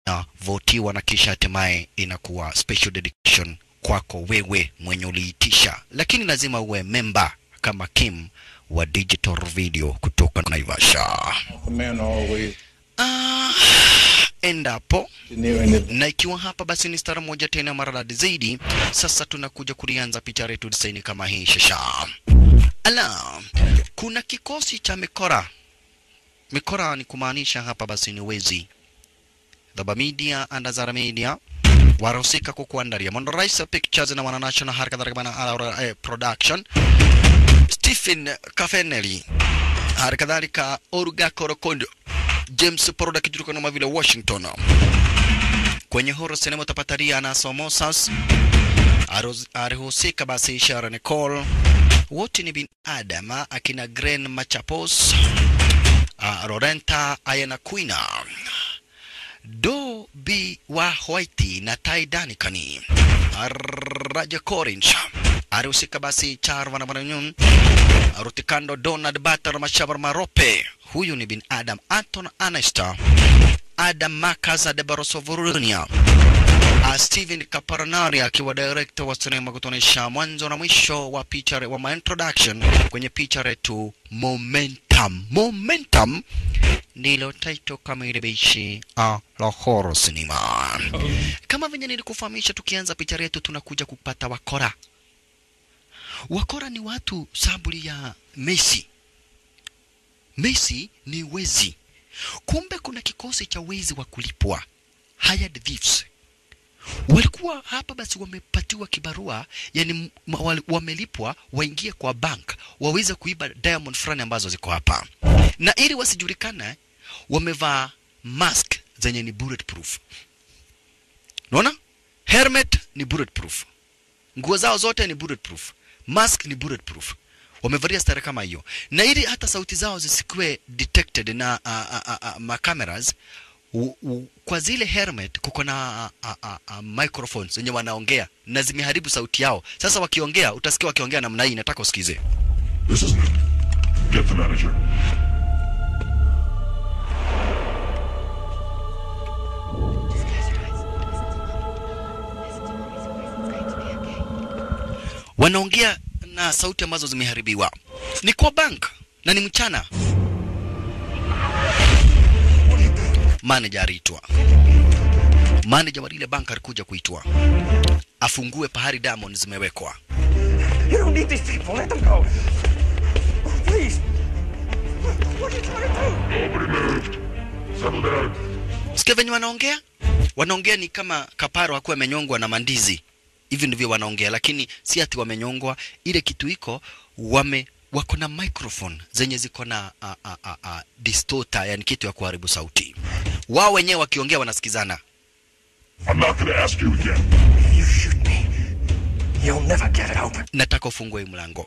inavotiwa na kisha hatimaye inakuwa special dedication kwako wewe mwenye uliitisha, lakini lazima uwe memba kama Kim wa Digital Video kutoka Naivasha. The man always Ah, endapo near the na ikiwa hapa basi ni stara moja tena maradadi zaidi. Sasa tunakuja kulianza picha letu disaini kama hii shasha. Ala, kuna kikosi cha mikora. Mikora ni kumaanisha hapa basi ni wezi. Dhaba Media and Azara Media warahusika kukuandalia Mondo Rais Pictures na Wana National hali kadhalika bana Aura eh, Production Stephen Kafeneli hali kadhalika Oruga Korokondo James Poroda kijulikana kama vile Washington kwenye horror cinema utapata Rihanna Somosas Aroz- alihusika basi Ishara Nicole wote ni binadam akina Gren Machapos uh, Lorenta Ayana Quina Do B wa White na Tai Danikani Raja Corinth alihusika basi Charva na Mananyun Rutikando Donald Batar Mashabar Marope huyu ni bin Adam Anton Anesta Adam Makaza de Barosovurunia Uh, Steven Kaparanari akiwa director wa sinema kutuonyesha mwanzo na mwisho wa picha wa ma introduction kwenye picha letu Momentum. Momentum ndilo title kamili bishi uh, la horror cinema. Kama venye nilikufahamisha, tukianza picha letu tunakuja kupata wakora. Wakora ni watu sabuli ya Messi. Messi ni wezi. Kumbe kuna kikosi cha wezi wa kulipwa, hired thieves walikuwa hapa basi wamepatiwa kibarua yani m- wali- wamelipwa waingie kwa bank waweze kuiba diamond fulani ambazo ziko hapa na ili wasijulikane wamevaa mask zenye ni bulletproof unaona helmet ni bulletproof nguo zao zote ni bulletproof mask ni bulletproof wamevalia stare kama hiyo na ili hata sauti zao zisikuwe detected na uh, uh, uh, uh, macameras u, u, kwa zile helmet kuko na uh, uh, uh, microphones zenye wanaongea na zimeharibu sauti yao sasa wakiongea utasikia wakiongea namna hii nataka usikize This isn't it. Get the manager. wanaongea na sauti ambazo zimeharibiwa ni kwa bank na ni mchana manager aliitwa manager wa lile bank alikuja kuitwa afungue pahali diamond zimewekwa You don't need these people. Let them go. Please. What are you trying to do? Nobody moved. Settle down. sikia venye wanaongea wanaongea ni kama kaparo akuwa amenyongwa na mandizi hivi ndivyo wanaongea lakini si ati wamenyongwa ile kitu iko wame wako na microphone zenye ziko na a, a, a, a, distorter yani kitu ya kuharibu sauti wao wenyewe wakiongea wanasikizana I'm not going to ask you again. You shoot me. You'll never get it open. nataka ufungue hii mlango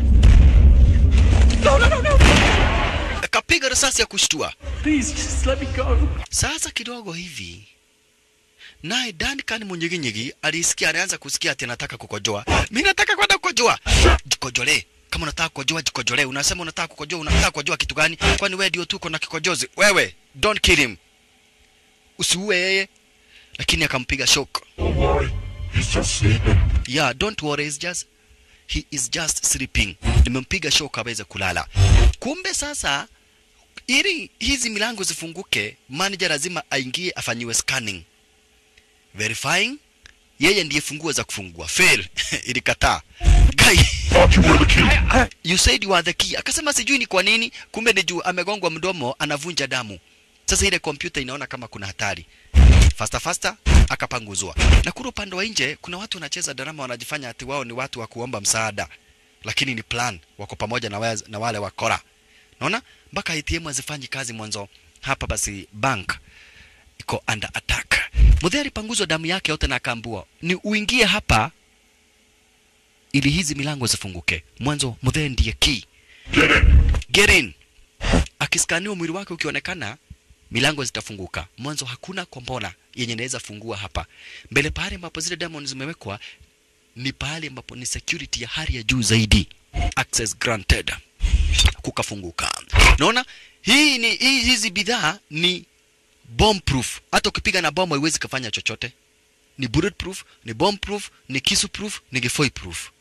No, no, no, no. akapiga risasi ya kushtua Please, just let me go. sasa kidogo hivi naye Duncan munyiginyigi alisikia alianza kusikia ati anataka kukojoa. Mimi nataka kwenda kukojoa. Jikojolee. Kama unataka kukojoa jikojolee. Unasema unataka kukojoa, unataka kukojoa kitu gani? Kwani wewe ndio tuko na kikojozi? Wewe, don't kill him. Usiue yeye. Lakini akampiga shock. Don't worry. He's just sleeping. Yeah, don't worry, he's just he is just sleeping. Nimempiga shock aweze kulala. Kumbe sasa ili hizi milango zifunguke, manager lazima aingie afanyiwe scanning. Verifying yeye ndiye funguo za kufungua. Fail. Ilikataa. Guy, Thought you were the key. you said you are the key. Akasema sijui ni kwa nini, kumbe ni juu amegongwa mdomo, anavunja damu. Sasa ile kompyuta inaona kama kuna hatari. Fasta fasta akapanguzwa. Na kule upande wa nje kuna watu wanacheza drama wanajifanya ati wao ni watu wa kuomba msaada. Lakini ni plan, wako pamoja na, waz, na wale wakora. Naona mpaka ATM hazifanyi kazi mwanzo. Hapa basi bank iko under attack. Mudhee alipanguzwa damu yake yote na akaambua ni uingie hapa ili hizi milango zifunguke. Mwanzo Mudhee ndiye key. Get in. Get in. Akiskaniwa mwili wake ukionekana, milango zitafunguka. Mwanzo hakuna kombona yenye inaweza fungua hapa. Mbele pahali ambapo zile diamond zimewekwa ni pahali ambapo ni security ya hali ya juu zaidi. Access granted. Kukafunguka. Naona hii ni hii, hizi bidhaa ni bomb proof hata ukipiga na bomu haiwezi kufanya chochote ni bullet proof ni bomb proof ni kisu proof ni gifoi proof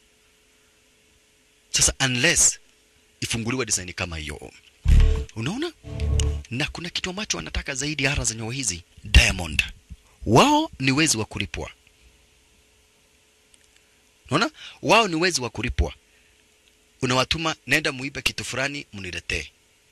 sasa unless ifunguliwe design kama hiyo unaona na kuna kitu ambacho wanataka zaidi ara za nyoa hizi diamond wao ni wezi wa kulipwa unaona wao ni wezi wa kulipwa unawatuma nenda muibe kitu fulani mniletee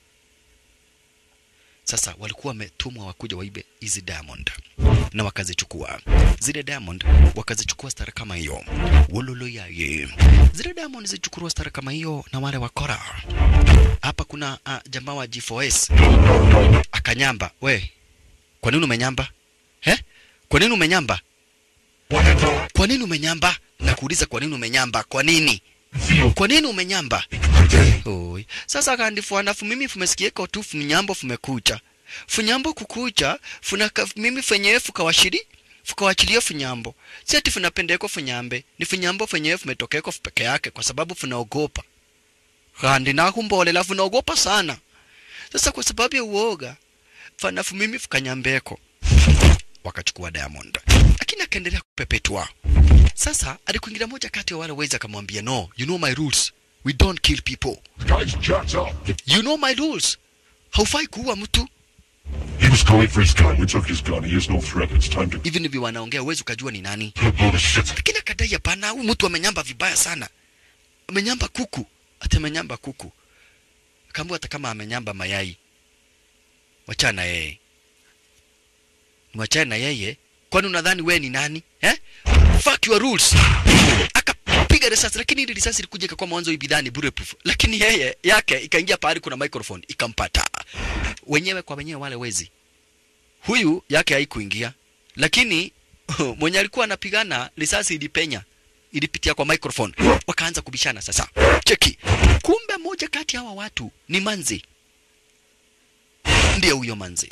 sasa walikuwa wametumwa wakuja waibe hizi diamond na wakazichukua zile diamond wakazichukua stara kama hiyo wololo yaye zile diamond zichukuliwa stara kama hiyo na wale wakora hapa kuna uh, jamaa wa G4S akanyamba we kwa nini umenyamba he kwa nini umenyamba kwa nini umenyamba nakuuliza kwa nini umenyamba kwa nini kwa nini umenyamba Oi. Sasa kandi fuanafu mimi fumesikieko tu funyambo fumekucha. Funyambo kukucha, funaka mimi fenyewe fukawashiri, fukawachilia funyambo. Si ati funapendeko funyambe, ni funyambo fenyewe fumetokeko peke yake kwa sababu funaogopa. Kandi nakumbolela funaogopa sana. Sasa kwa sababu ya uoga, fanafu mimi fukanyambeko. Wakachukua Diamond. Lakini akaendelea kupepetua. Sasa alikuingilia moja kati ya wale wezi akamwambia no, you know my rules. We don't kill people. The guy's jacked up. You know my rules. Haufai kuua mtu. He was calling for his gun. We took his gun. He is no threat. It's time to Hivi ndivyo wanaongea, huwezi ukajua ni nani. blow the shit. Lakini akadai hapana, huyu mtu amenyamba vibaya sana. Amenyamba kuku. Ati amenyamba kuku. Akaambiwa hata kama amenyamba mayai. Wachana yeye. Wachana yeye. Kwani unadhani wewe ni nani? Eh? Fuck your rules. Akapiga risasi lakini ile risasi ilikuja ikakuwa mwanzo ibidhani bulletproof. Lakini yeye yake ikaingia pahali kuna microphone ikampata. Wenyewe kwa wenyewe wale wezi. Huyu yake haikuingia. Lakini mwenye alikuwa anapigana risasi ilipenya ilipitia kwa microphone wakaanza kubishana sasa cheki kumbe moja kati ya hawa watu ni manzi ndiye huyo manzi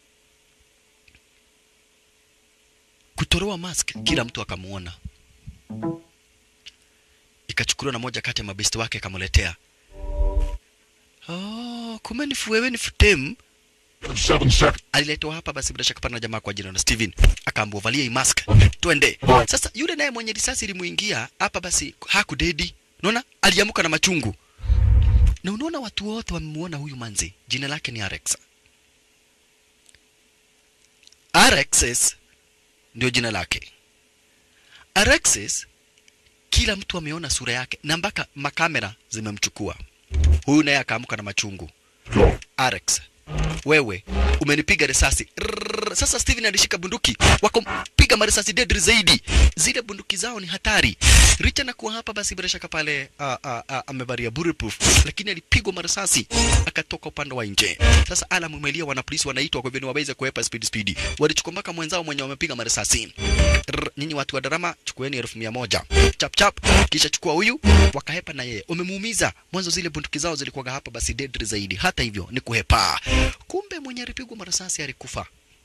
kutoroa mask kila mtu akamuona ikachukuliwa na moja kati ya mabesti wake akamletea oh, kumbe ni fu- wewe ni futem Seven seconds. aliletwa hapa basi bila shaka pana na jamaa kwa jina la Steven akaambiwa valia hii mask twende sasa yule naye mwenye risasi ilimuingia hapa basi hakudedi unaona aliamuka na machungu na unaona watu wote wamemuona huyu manzi jina lake ni Alex Alexis ndio jina lake Alexis kila mtu ameona sura yake na mpaka makamera zimemchukua huyu naye akaamka na machungu Go. Alex, wewe umenipiga risasi. Rrrr, Sasa Steven alishika bunduki, wakampiga marisasi deadly zaidi. Zile bunduki zao ni hatari. Richa na kuwa hapa basi bila shaka pale ah, ah, ah, amevalia bulletproof, lakini alipigwa marisasi akatoka upande wa nje. Sasa Alam umelia, wana polisi wanaitwa kwa hivyo ni waweze kuepa speed speed. Walichukua mpaka mwenzao mwenye wamepiga marisasi. Rrrr, Nyinyi watu wa darama chukueni elfu mia moja chap chap, kisha chukua huyu, wakahepa na yeye. Umemuumiza mwanzo, zile bunduki zao zilikuwa hapa basi deadly zaidi. Hata hivyo ni kuhepa. Kumbe mwenye alipigwa marisasi alikufa.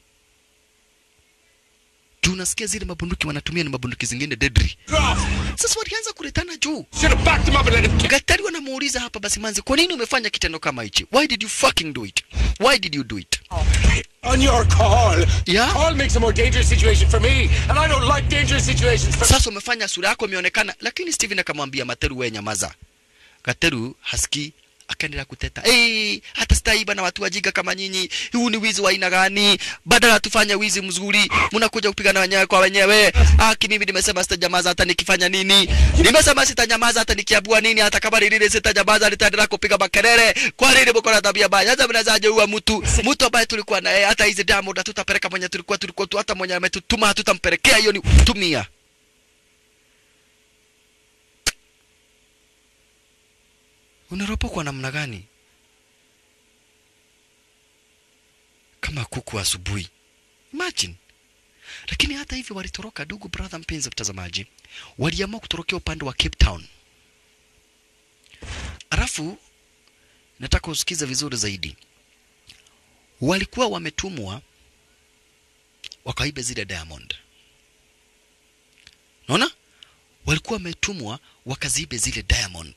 Tunasikia zile mabunduki wanatumia ni mabunduki zingine deadly. Sasa walianza kuletana juu. Should have backed him up and let him Daktari wanamuuliza hapa basi manzi, kwa nini umefanya kitendo kama hichi? Why did you fucking do it? Why did you do it? On your call. Yeah? Call makes a more dangerous situation for me, and I don't like dangerous situations for Sasa umefanya sura yako imeonekana, lakini Steven akamwambia Materu, wewe nyamaza. Kateru hasikii akaendelea kuteta hey, hata sitaiba na watu wajiga kama nyinyi. Huu ni wizi wa aina gani? Badala tufanye wizi mzuri, mnakuja kupigana wenyewe kwa wenyewe. Aki, mimi nimesema sitajamaza hata nikifanya nini? Nimesema sitanyamaza hata nikiabua nini? Hata kama ni lile sitanyamaza, nitaendelea kupiga makelele. Kwa nini mko na tabia mbaya? Sasa mnazaje huwa mtu mtu ambaye tulikuwa naye, hata hizi damu tutapeleka mwenye tulikuwa tulikuwa tu, hata mwenye ametutuma hatutampelekea, hiyo ni tumia unaropokwa namna gani kama kuku asubuhi imagine lakini hata hivyo walitoroka ndugu brother mpenzi mtazamaji waliamua kutorokea upande wa cape town alafu nataka usikize vizuri zaidi walikuwa wametumwa wakaibe zile diamond naona walikuwa wametumwa wakaziibe zile diamond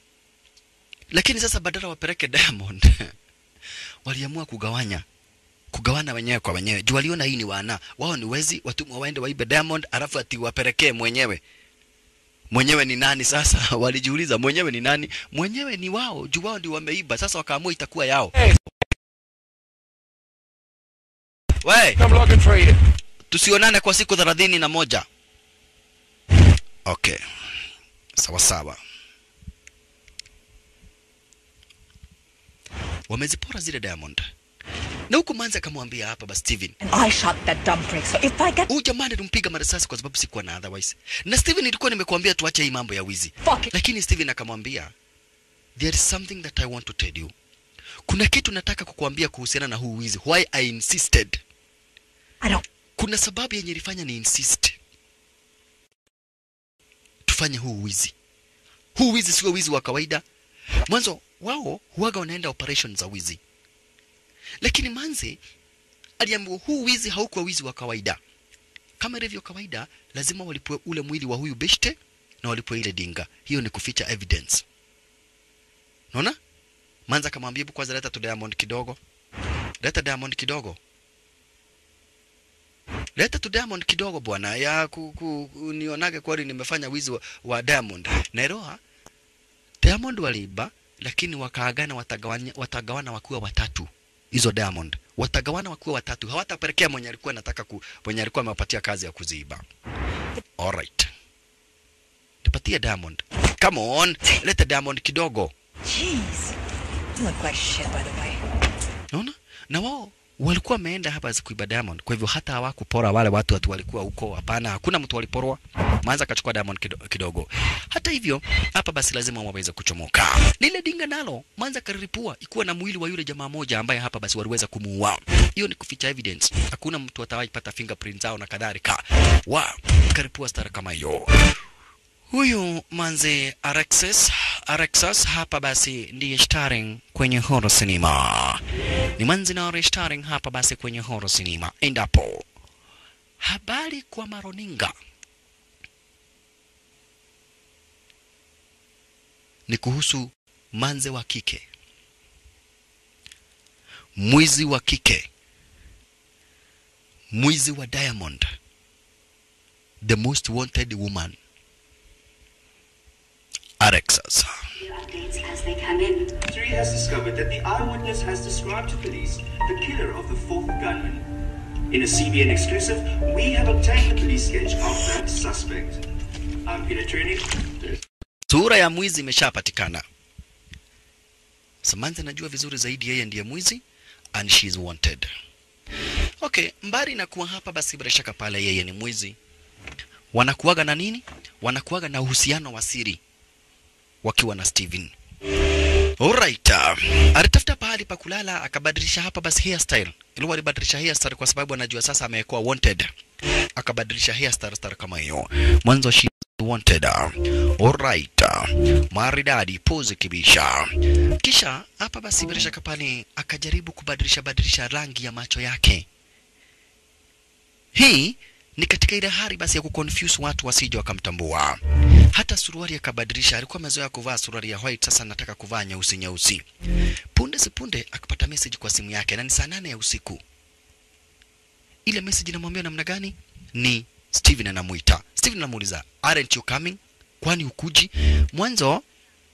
lakini sasa badala wapeleke diamond waliamua kugawanya kugawana wenyewe kwa wenyewe. Juu waliona hii ni wana wao, ni wezi, watumwa waende waibe Diamond alafu ati wapelekee mwenyewe. Mwenyewe ni nani sasa? Walijiuliza mwenyewe ni nani? Mwenyewe ni wao, juu wao ndio wameiba. Sasa wakaamua itakuwa yao. We, I'm looking for you. tusionane kwa siku thelathini na moja. Okay, sawa sawa. Wamezipora zile Diamond na huku Manzi akamwambia hapa basi Steven, And I shot that dumb prick, so if I get huyu jamaa nilimpiga marisasi kwa sababu sikuwa na otherwise. Na Steven, nilikuwa nimekuambia tuache hii mambo ya wizi, fuck it, lakini Steven akamwambia there is something that I want to tell you. Kuna kitu nataka kukuambia kuhusiana na huu wizi, why I insisted. I don't. Kuna sababu yenye ilifanya ni insist tufanye huu wizi. Huu wizi sio wizi wa kawaida. Mwanzo wao huwaga wanaenda operation za wizi, lakini Manzi aliambiwa huu wizi haukuwa wizi wa kawaida. Kama ilivyo kawaida, lazima walipwe ule mwili wa huyu beshte na walipwe ile dinga. Hiyo ni kuficha evidence. Unaona? Manzi akamwambia hebu kwanza leta tu Diamond kidogo, leta Diamond kidogo leta tu Diamond kidogo bwana, ya ku, ku, ku, nionage kweli nimefanya wizi wa, wa Diamond. Nairoa Diamond waliiba, lakini wakaagana watagawana, watagawana wakiwa watatu. Hizo Diamond watagawana wakiwa watatu, hawatapelekea mwenye alikuwa anataka ku, mwenye alikuwa amewapatia kazi ya kuziiba. Alright, nipatie Diamond. Come on, leta Diamond kidogo. Jeez. You look like shit, by the way. Unaona? Na wao walikuwa wameenda hapa kuiba Diamond, kwa hivyo hata hawakupora wale watu watu walikuwa huko. Hapana, hakuna mtu waliporwa. Manza akachukua Diamond kido- kidogo. Hata hivyo, hapa basi lazima waweze kuchomoka. Lile dinga nalo Manza kariripua ikiwa na mwili wa yule jamaa moja ambaye hapa basi waliweza kumuua. Hiyo ni kuficha evidence. Hakuna mtu atawahi pata fingerprints zao na kadhalika. Wa karipua stara kama hiyo. Huyu manze Alexis Alexis hapa basi ndiye starring kwenye horror cinema. Ni manzi na starring hapa basi kwenye horror cinema. Endapo habari kwa maroninga ni kuhusu manze wa kike, mwizi wa kike, mwizi wa Diamond, the most wanted woman Alexis. updates as they come in. Jury has discovered that the eyewitness has described to police the killer of the fourth gunman. In a CBN exclusive, we have obtained the police sketch of that suspect. I'm Peter Trini. sura ya mwizi imeshapatikana. Samantha anajua vizuri zaidi yeye ndiye mwizi and she is wanted. Okay, mbali na kuwa hapa basi bila shaka pale yeye ni mwizi. Wanakuaga na nini? Wanakuaga na uhusiano wa siri wakiwa na Steven. Alright. Uh, alitafuta pahali pa kulala akabadilisha hapa basi hairstyle. Ilikuwa alibadilisha hairstyle kwa sababu anajua sasa amekuwa wanted. Akabadilisha hairstyle style kama hiyo. Mwanzo she is wanted. Alright. Maridadi pose kibisha. Kisha hapa basi bila shaka pale akajaribu kubadilisha badilisha rangi ya macho yake. Hii ni katika ile hali basi ya kuconfuse watu wasije wakamtambua. Hata suruali akabadilisha, alikuwa amezoea kuvaa suruali ya white, sasa anataka kuvaa nyeusi nyeusi. Punde si punde akapata message kwa simu yake, na ni saa nane ya usiku. Ile message inamwambia namna gani? Ni Steven anamuita. Steven anamuuliza, aren't you coming? Kwani ukuji? Mwanzo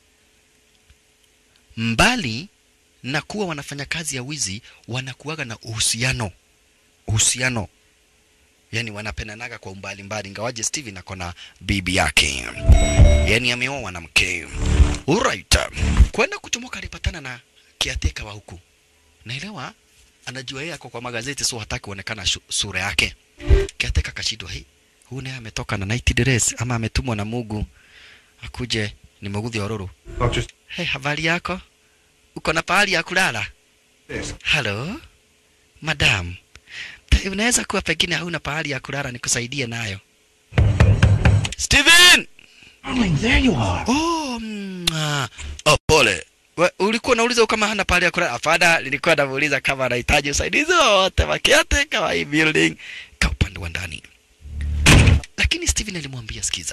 mbali na kuwa wanafanya kazi ya wizi, wanakuwaga na uhusiano uhusiano yani wanapendanaga kwa umbali mbali, ingawaje Steven ako na bibi yake, yani ameoa mwanamke. Alright, kwenda kuchomoka alipatana na kiateka wa huku, naelewa anajua yeye ako kwa magazeti, so hataki kuonekana shu- sura yake. Kiateka kashindwa, hii huyu naye ametoka na night dress ama ametumwa na Mungu akuje ni Muguthi Ororo. Not just Hey, habari yako? Uko na pahali ya kulala? this. Halo, madam, Ta- unaweza kuwa pengine hauna pahali ya kulala nikusaidie nayo. Steven! Darling, there you are. Oh, mm, ah. oh pole. We, ulikuwa unauliza kama hana pahali ya kulala? Hapana, nilikuwa namuuliza kama anahitaji usaidizi wowote wa caretaker wa hii building ka upande wa ndani. Lakini Steven alimwambia sikiza,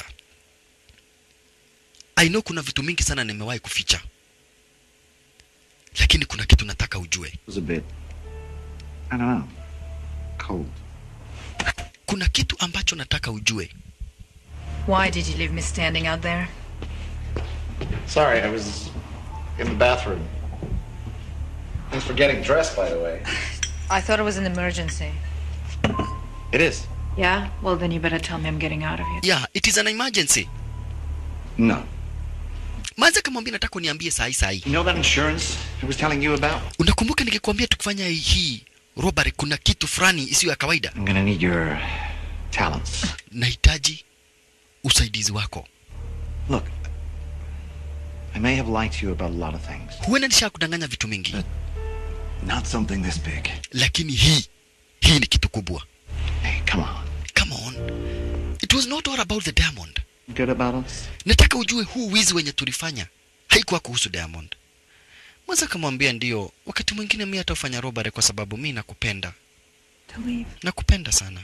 I know kuna vitu mingi sana nimewahi kuficha, lakini kuna kitu nataka ujue. was a bit. I don't know. Cold. kuna kitu ambacho nataka ujue Why did you leave me standing out there? Sorry, I was in the bathroom. Thanks for getting dressed, by the way. I thought it was an emergency. It is. Yeah? Well, then you better tell me I'm getting out of here. yeah it is an emergency No. manza kamwambia nataka uniambie sahi sahi You know that insurance I was telling you about? unakumbuka nikikwambia tukifanya hii robbery kuna kitu fulani isiyo ya kawaida I'm gonna need your talents. nahitaji usaidizi wako Look, I may have lied to you about a lot of things. huenda nisha kudanganya vitu mingi Not something this big. lakini hii hii ni kitu kubwa Hey, come on. come on it was not all about the diamond Good about us? nataka ujue huu wizi wenye tulifanya haikuwa kuhusu diamond mwanza kamwambia ndio wakati mwingine mi hatafanya robbery kwa sababu mi nakupenda To leave. nakupenda sana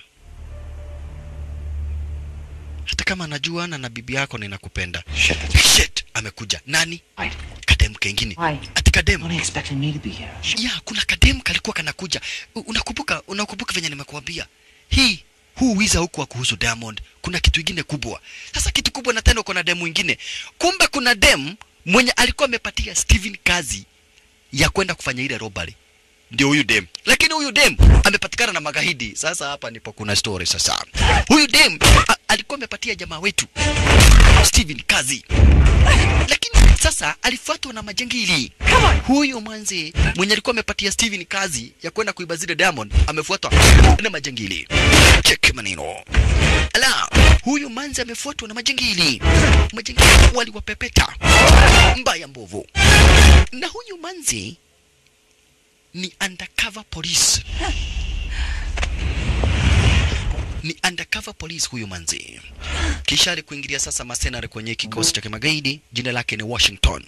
hata kama najua na na bibi yako ninakupenda Shit. shit amekuja nani I kadem kengine Why? ati kadem only expecting me to be here. ya kuna kadem kalikuwa kanakuja U- unakumbuka unakumbuka venye nimekuambia hii huu wiza huku wa kuhusu diamond kuna kitu ingine kubwa sasa kitu kubwa na tena uko na demu ingine kumbe kuna dem mwenye alikuwa amepatia steven kazi ya kwenda kufanya ile robbery ndio huyu dem lakini huyu dem amepatikana na magaidi sasa hapa ndipo kuna story sasa huyu dem a, alikuwa amepatia jamaa wetu steven kazi lakini sasa alifuatwa na majangili huyu mwanzi mwenye alikuwa amepatia steven kazi ya kwenda kuiba zile diamond amefuatwa na majangili cheki maneno ala huyu manzi amefuatwa na majangili majangili waliwapepeta mbaya mbovu na huyu manzi ni undercover police ni undercover police huyu manzi kisha alikuingilia sasa masenare kwenye kikosi cha kimagaidi jina lake ni washington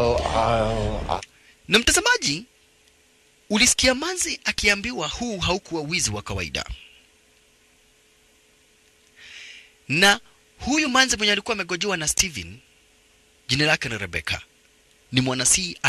na mtazamaji ulisikia manzi akiambiwa huu haukuwa wizi wa kawaida na huyu manzi mwenye alikuwa amegojewa na steven jina lake ni rebecca ni mwana cia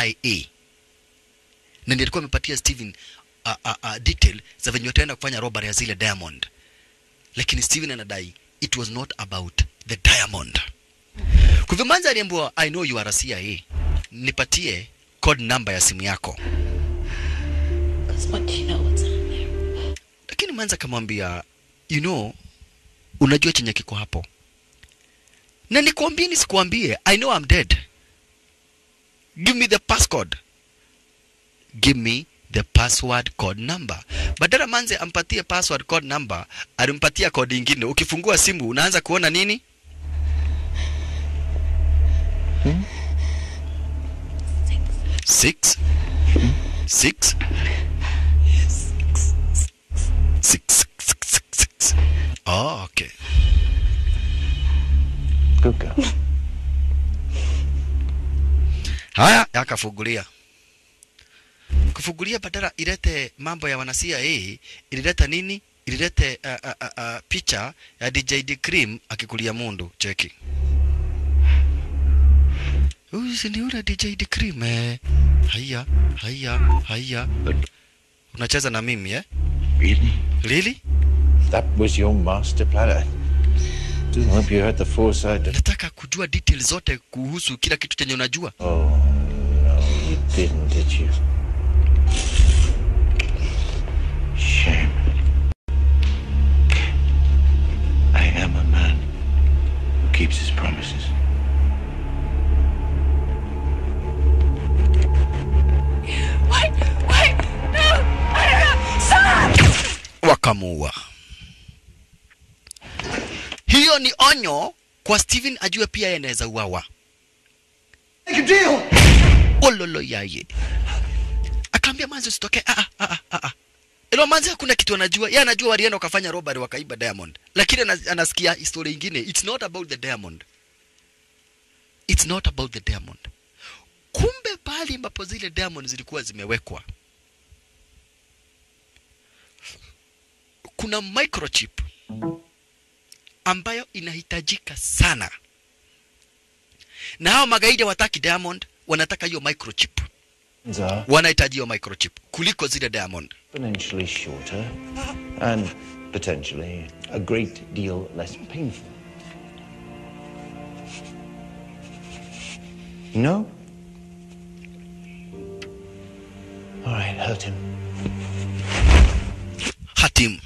na ndiye alikuwa amepatia steven uh, uh, uh, detail za venye wataenda kufanya robbery ya zile diamond lakini steven anadai it was not about the diamond kwa hivyo manzi aliambiwa i know you are a cia nipatie code number ya simu yako What do you know what's on there? lakini manzi akamwambia you know unajua chenye kiko hapo na nikuambie nisikuambie i know I'm dead give me the passcode give me the password code number badala manze ampatie password code number alimpatia kodi ingine ukifungua simu unaanza kuona nini six six six six six six oh okay Good girl. haya yakafungulia kufungulia badala ilete mambo ya wana CIA ilileta nini ililete uh, uh, uh, uh, picha ya DJ D Cream akikulia mundu cheki huyu si ni yule DJ D Cream eh haya haya haya unacheza na mimi eh Really? really That was your master plan. I do hope you had the foresight to... nataka kujua details zote kuhusu kila kitu chenye unajua Oh, no, you didn't, did you? Shame. I am a man who keeps his promises. Wait! Wait! No! I don't know! Stop! wakamuua. Hiyo ni onyo kwa Steven ajue pia yeye anaweza uawa. Make a deal! Ololo yaye. Akaambia manzi usitokee. Ah ah ah ah. ah. Ilo manzi hakuna kitu anajua. Yeye anajua walienda wakafanya robbery wakaiba diamond. Lakini anas- anasikia historia ingine. It's not about the diamond. It's not about the diamond. Kumbe pale ambapo zile diamond zilikuwa zimewekwa kuna microchip ambayo inahitajika sana na hao magaidi hawataki diamond wanataka hiyo microchip are wanahitaji hiyo microchip kuliko zile diamond exponentially shorter and potentially a great deal less painful. No? All right, hurt him. hatim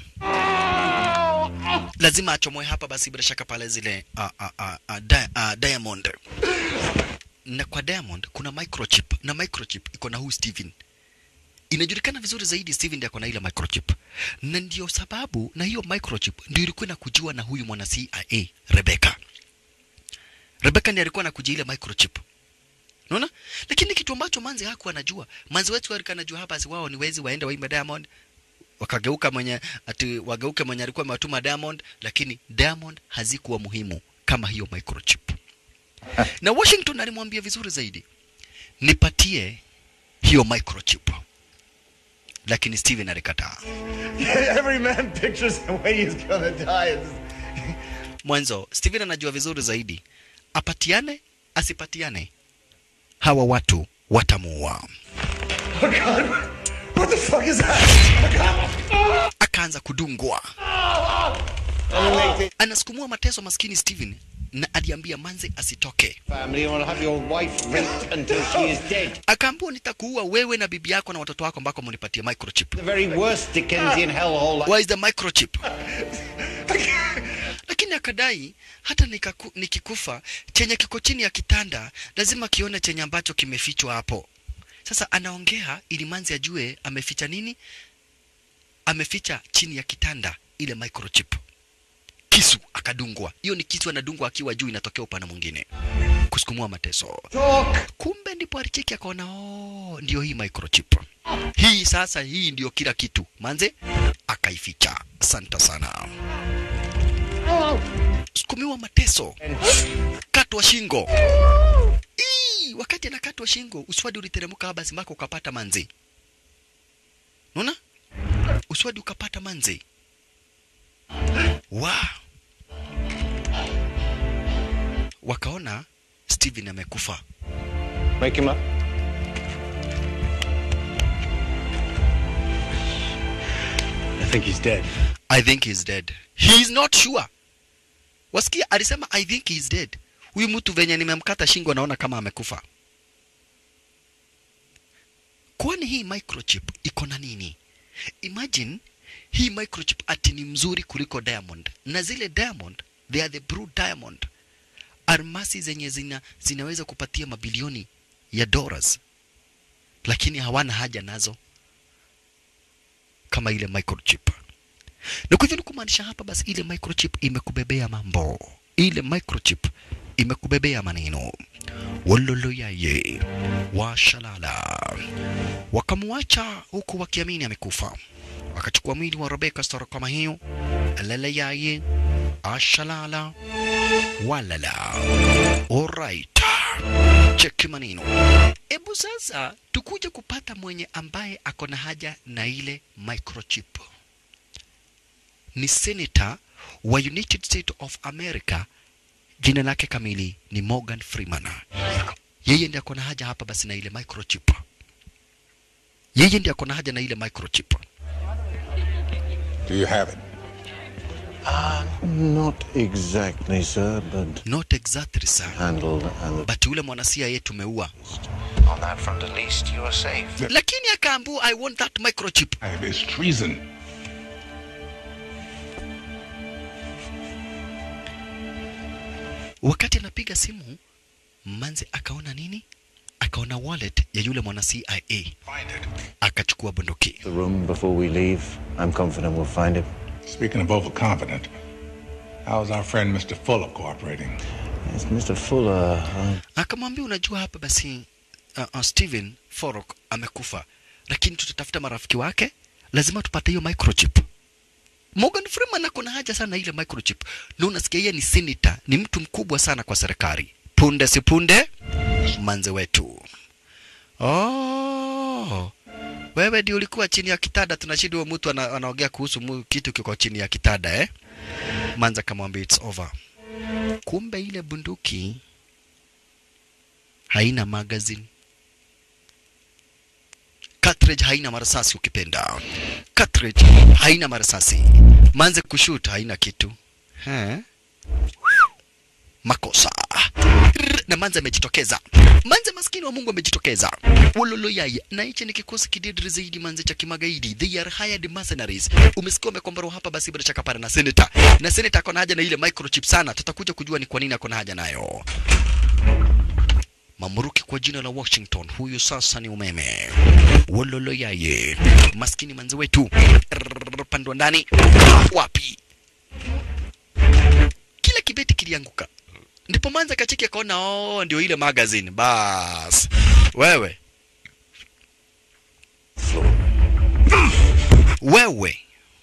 lazima achomoe hapa basi bila shaka pale zile uh, uh, uh, uh, di uh, diamond na kwa diamond kuna microchip na microchip iko na huu steven inajulikana vizuri zaidi steven ndiye ako na ile microchip na ndio sababu na hiyo microchip ndio ilikuwa inakujua na huyu mwana cia rebecca rebecca ndiye alikuwa anakujia ile microchip unaona lakini kitu ambacho manzi hakuwa anajua manzi wetu alikuwa anajua hapa si wao ni wezi waende waimbe diamond wakageuka mwenye ati wageuke mwenye alikuwa amewatuma Diamond, lakini Diamond hazikuwa muhimu kama hiyo microchip. na Washington alimwambia vizuri zaidi, nipatie hiyo microchip, lakini Steven alikataa. Every man pictures the way he's gonna die. It's- Mwanzo Steven anajua vizuri zaidi, apatiane asipatiane, hawa watu watamuua. Oh God! What the fuck is that? Akaanza kudungwa, anasukumua mateso maskini Steven, na aliambia Manze asitoke. Family, you want to have your wife raped until she is dead. akaambiwa nitakuua wewe na bibi yako na watoto wako ambako mnipatie microchip. The very worst Dickensian hellhole. Where is the microchip? Lakini akadai hata nikaku, nikikufa chenye kiko chini ya kitanda lazima kione chenye ambacho kimefichwa hapo. Sasa anaongea ili Manzi ajue ameficha nini? Ameficha chini ya kitanda ile microchip. Kisu akadungwa. Hiyo ni kisu anadungwa akiwa juu, inatokea upande mwingine, kusukumua mateso. Kumbe ndipo alicheki akaona, oh, ndio hii microchip hii sasa, hii ndio kila kitu. Manze akaificha. Asante sana. Sukumiwa mateso, katwa shingo. Ii, wakati anakatwa shingo, uswadi uliteremka basi mpaka ukapata manze. Unaona? Uswadi ukapata manze. Wa. Wakaona Steven amekufa. Wake him up. I think he's dead. I think he's dead. He is not sure. Wasikia alisema I think he's dead. Huyu mtu venye nimemkata shingo naona kama amekufa. Kwani hii microchip iko na nini? Imagine hii microchip ati ni mzuri kuliko diamond, na zile diamond they are the blue diamond, almasi zenye zina, zinaweza kupatia mabilioni ya dollars, lakini hawana haja nazo kama ile microchip na kwa hivyo ni kumaanisha hapa basi ile microchip imekubebea mambo ile microchip imekubebea maneno waloloyaye washalala wakamwacha huku wakiamini amekufa wakachukua mwili wa Rebecca stara kama hiyo lalayaye ashalala walala alright cheki maneno hebu sasa tukuje kupata mwenye ambaye ako na haja na ile microchip ni senator wa United States of America, jina lake kamili ni Morgan Freeman. Yeye ndiye ako na haja hapa basi na ile microchip. Yeye ndiye ako na haja na ile microchip. Do you have it? Not exactly, sir, but Not exactly sir, handled and but yule mwana CIA tumeua, on that front at least you are safe. lakini akaambiwa I want that microchip. I have is treason. Wakati anapiga simu, Manzi akaona nini? Akaona wallet ya yule mwana CIA, Find it. akachukua bunduki. The room before we leave. I'm confident we'll find it. Speaking of overconfident, how's our friend Mr. Fuller cooperating? Yes, Mr. Fuller. Uh, akamwambia unajua hapa basi uh, uh, Steven Forok amekufa, lakini tutatafuta marafiki wake, lazima tupate hiyo microchip. Morgan Freeman ako na haja sana na ile microchip, na unasikia yeye ni senator, ni mtu mkubwa sana kwa serikali. Punde si punde, manze wetu. Oh, wewe ndio ulikuwa chini ya kitanda, tunashidi huyo mtu ana, anaongea kuhusu mu, kitu kiko chini ya kitanda eh? Manza kamwambia it's over. Kumbe ile bunduki haina magazine. cartridge haina marasasi ukipenda cartridge haina marasasi manze kushoot haina kitu He? makosa Rrr, na manze amejitokeza manze maskini wa mungu amejitokeza wololo yai na hichi ni kikosi kididri zaidi manze cha kimagaidi they are hired mercenaries umesikia wamekombarwa hapa basi bila shaka pale na senator na senator akona haja na ile microchip sana tutakuja kujua ni kwa nini akona haja nayo mamruki kwa jina la Washington, huyu sasa ni umeme. Wololo yaye, maskini manzi wetu, Rrrr, pandwa ndani wapi? Kila kibeti kilianguka, ndipo manza kacheki akaona, oh, ndio ile magazine. Bas wewe wewe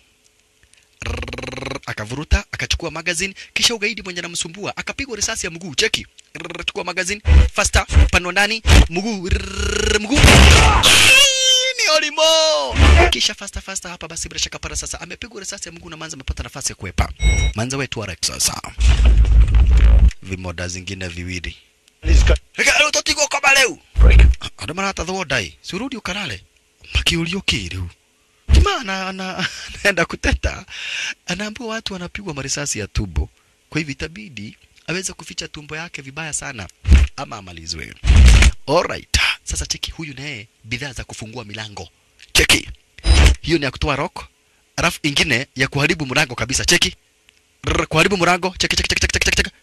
Rrrr, akavuruta akachukua magazine, kisha ugaidi mwenye anamsumbua akapigwa risasi ya mguu. Cheki, Rrrr, chukua magazine faster, panwa ndani mguu, Rrrr, mguu ni olimo, kisha faster faster hapa. Basi bila shaka para sasa amepigwa risasi ya mguu na Manza amepata nafasi ya kuepa. Manza wetu wa Rex sasa, vimoda zingine viwili Reka utotigo kama leo andå maratatho ndai surudi ukarare makiurio kiriu kima ana, ana, anaenda kuteta anaambiwa watu wanapigwa marisasi ya tumbo kwa hivyo itabidi aweze kuficha tumbo yake vibaya sana ama amalizwe alright sasa cheki huyu naye bidhaa za kufungua milango cheki hiyo ni ya kutoa rock alafu ingine ya kuharibu mlango kabisa cheki Rrr, kuharibu mlango cheki cheki cheki cheki cheki cheki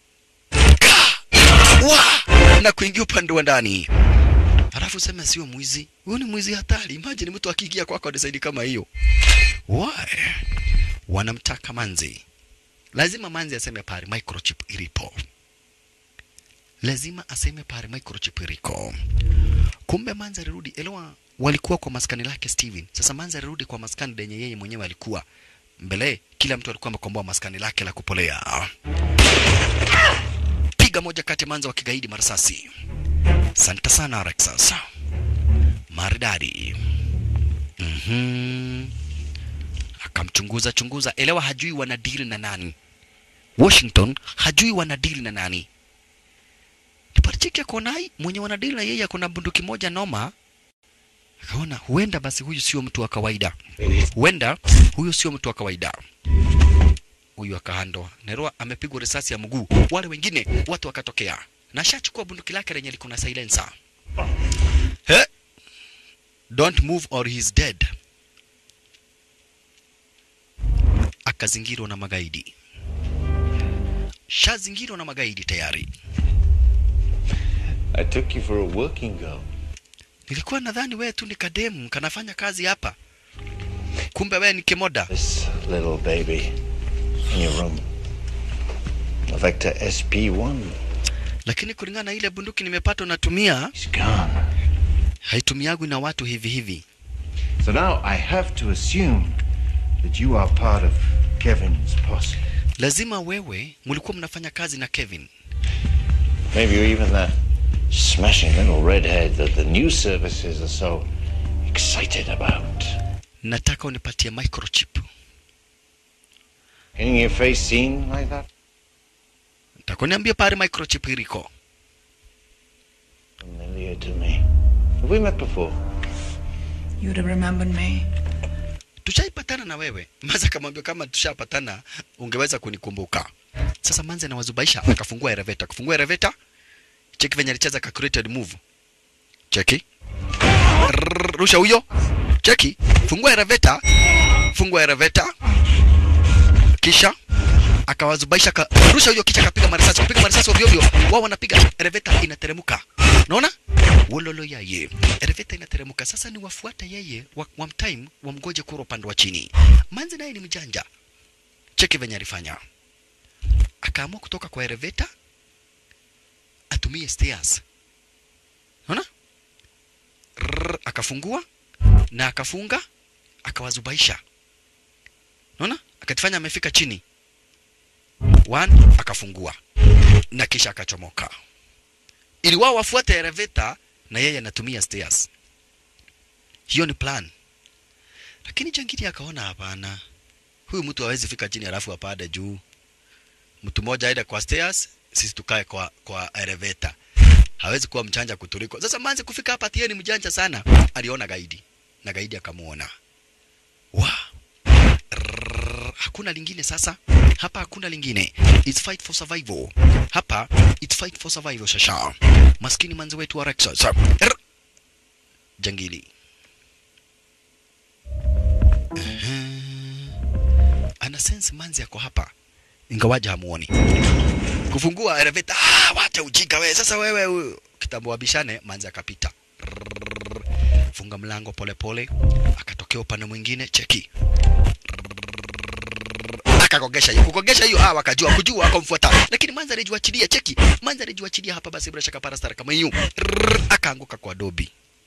wa na kuingia upande wa ndani halafu sema sio mwizi huyu ni mwizi hatari imagine mtu akiingia kwako desaidi kama hiyo why wanamtaka manzi lazima manzi aseme pale microchip ilipo lazima aseme pale microchip iliko kumbe manzi alirudi elewa walikuwa kwa maskani lake Steven sasa manzi alirudi kwa maskani lenye yeye mwenyewe alikuwa mbele kila mtu alikuwa amekomboa maskani lake la kupolea piga moja kati ya manza wa kigaidi marasasi Asante sana Alexas. Maridadi. Mhm. Akamchunguza chunguza, elewa hajui wanadili na nani. Washington hajui wanadili na nani. Niparichiki akonai mwenye wanadili na yeye akona bunduki moja noma. Akaona huenda basi huyu sio mtu wa kawaida. Huenda huyu sio mtu wa kawaida. Huyu akahandwa. Nerwa amepigwa risasi ya mguu. Wale wengine watu wakatokea na ashachukua bunduki lake lenye liko na silencer. He? Don't move or he's dead. Akazingirwa na magaidi, shazingirwa na magaidi tayari. I took you for a working girl. Nilikuwa nadhani wewe tu ni kademu kanafanya kazi hapa, kumbe wewe ni kimoda. This little baby in your room. A Vector SP1. Lakini kulingana na ile bunduki nimepata unatumia, He's gone. haitumiagwi na watu hivi hivi. So now I have to assume that you are part of Kevin's posse. Lazima wewe mlikuwa mnafanya kazi na Kevin. Maybe you're even that smashing little redhead that the news services are so excited about. Nataka unipatie microchip. Getting your face seen like that? Takuniambia pale microchip iliko. Familiar to me. Have we met before? You'd have remembered me. Tushaipatana na wewe. Manza akamwambia kama tushapatana ungeweza kunikumbuka. Sasa Manza anawazubaisha akafungua elevator. Akafungua elevator. Cheki venye alicheza calculated move. Cheki. Rrrr, Rusha huyo. Cheki. Fungua elevator. Fungua elevator. Kisha akawazubaisha ka, rusha huyo kisha akapiga marisasi kupiga marisasi ovyo ovyo wao wanapiga elevator inateremka unaona wololo yaye elevator inateremka sasa ni wafuata yeye wa, wa time wamgoje kura upande wa chini manzi naye ni mjanja cheki venye alifanya akaamua kutoka kwa elevator atumie stairs unaona Rrrr, akafungua na akafunga akawazubaisha unaona akatifanya amefika chini one akafungua na kisha akachomoka ili wao wafuate elevator na yeye anatumia stairs hiyo ni plan lakini jangili akaona hapana huyu mtu hawezi fika chini alafu apande juu mtu mmoja aende kwa stairs sisi tukae kwa kwa elevator hawezi kuwa mchanja kutuliko sasa manzi kufika hapa tieni mjanja sana aliona gaidi na gaidi akamuona wa Rrrr, hakuna lingine sasa hapa hakuna lingine it's fight for survival hapa it's fight for survival shasha maskini manzi wetu wa Rexus Rrr. jangili Ehe. ana sense manzi yako hapa ingawaja hamuoni kufungua elevator ah, wacha ujinga wewe sasa wewe huyu kitambo wabishane manzi akapita Rrrr. funga mlango polepole akatokea upande mwingine cheki akakogesha hiyo kukogesha hiyo ah wakajua kujua akamfuata lakini manzi alijiachilia cheki manzi alijiachilia hapa basi bila shaka parastara kama hiyo Rrrr. akaanguka kwa dobi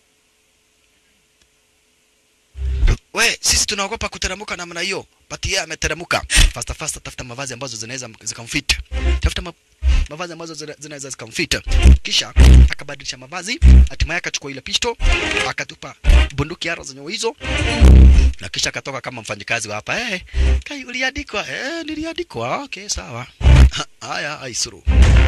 we sisi tunaogopa kuteremka namna hiyo but yeye ameteremka fasta fasta tafuta mavazi ambazo zinaweza zikamfit tafuta ma, mavazi ambazo zina- zinaweza zikamfit kisha akabadilisha mavazi hatimaye akachukua ile pisto akatupa bunduki ara zenye hizo na kisha akatoka kama mfanyikazi wa hapa eh kai uliandikwa eh niliandikwa okay sawa haya aisuru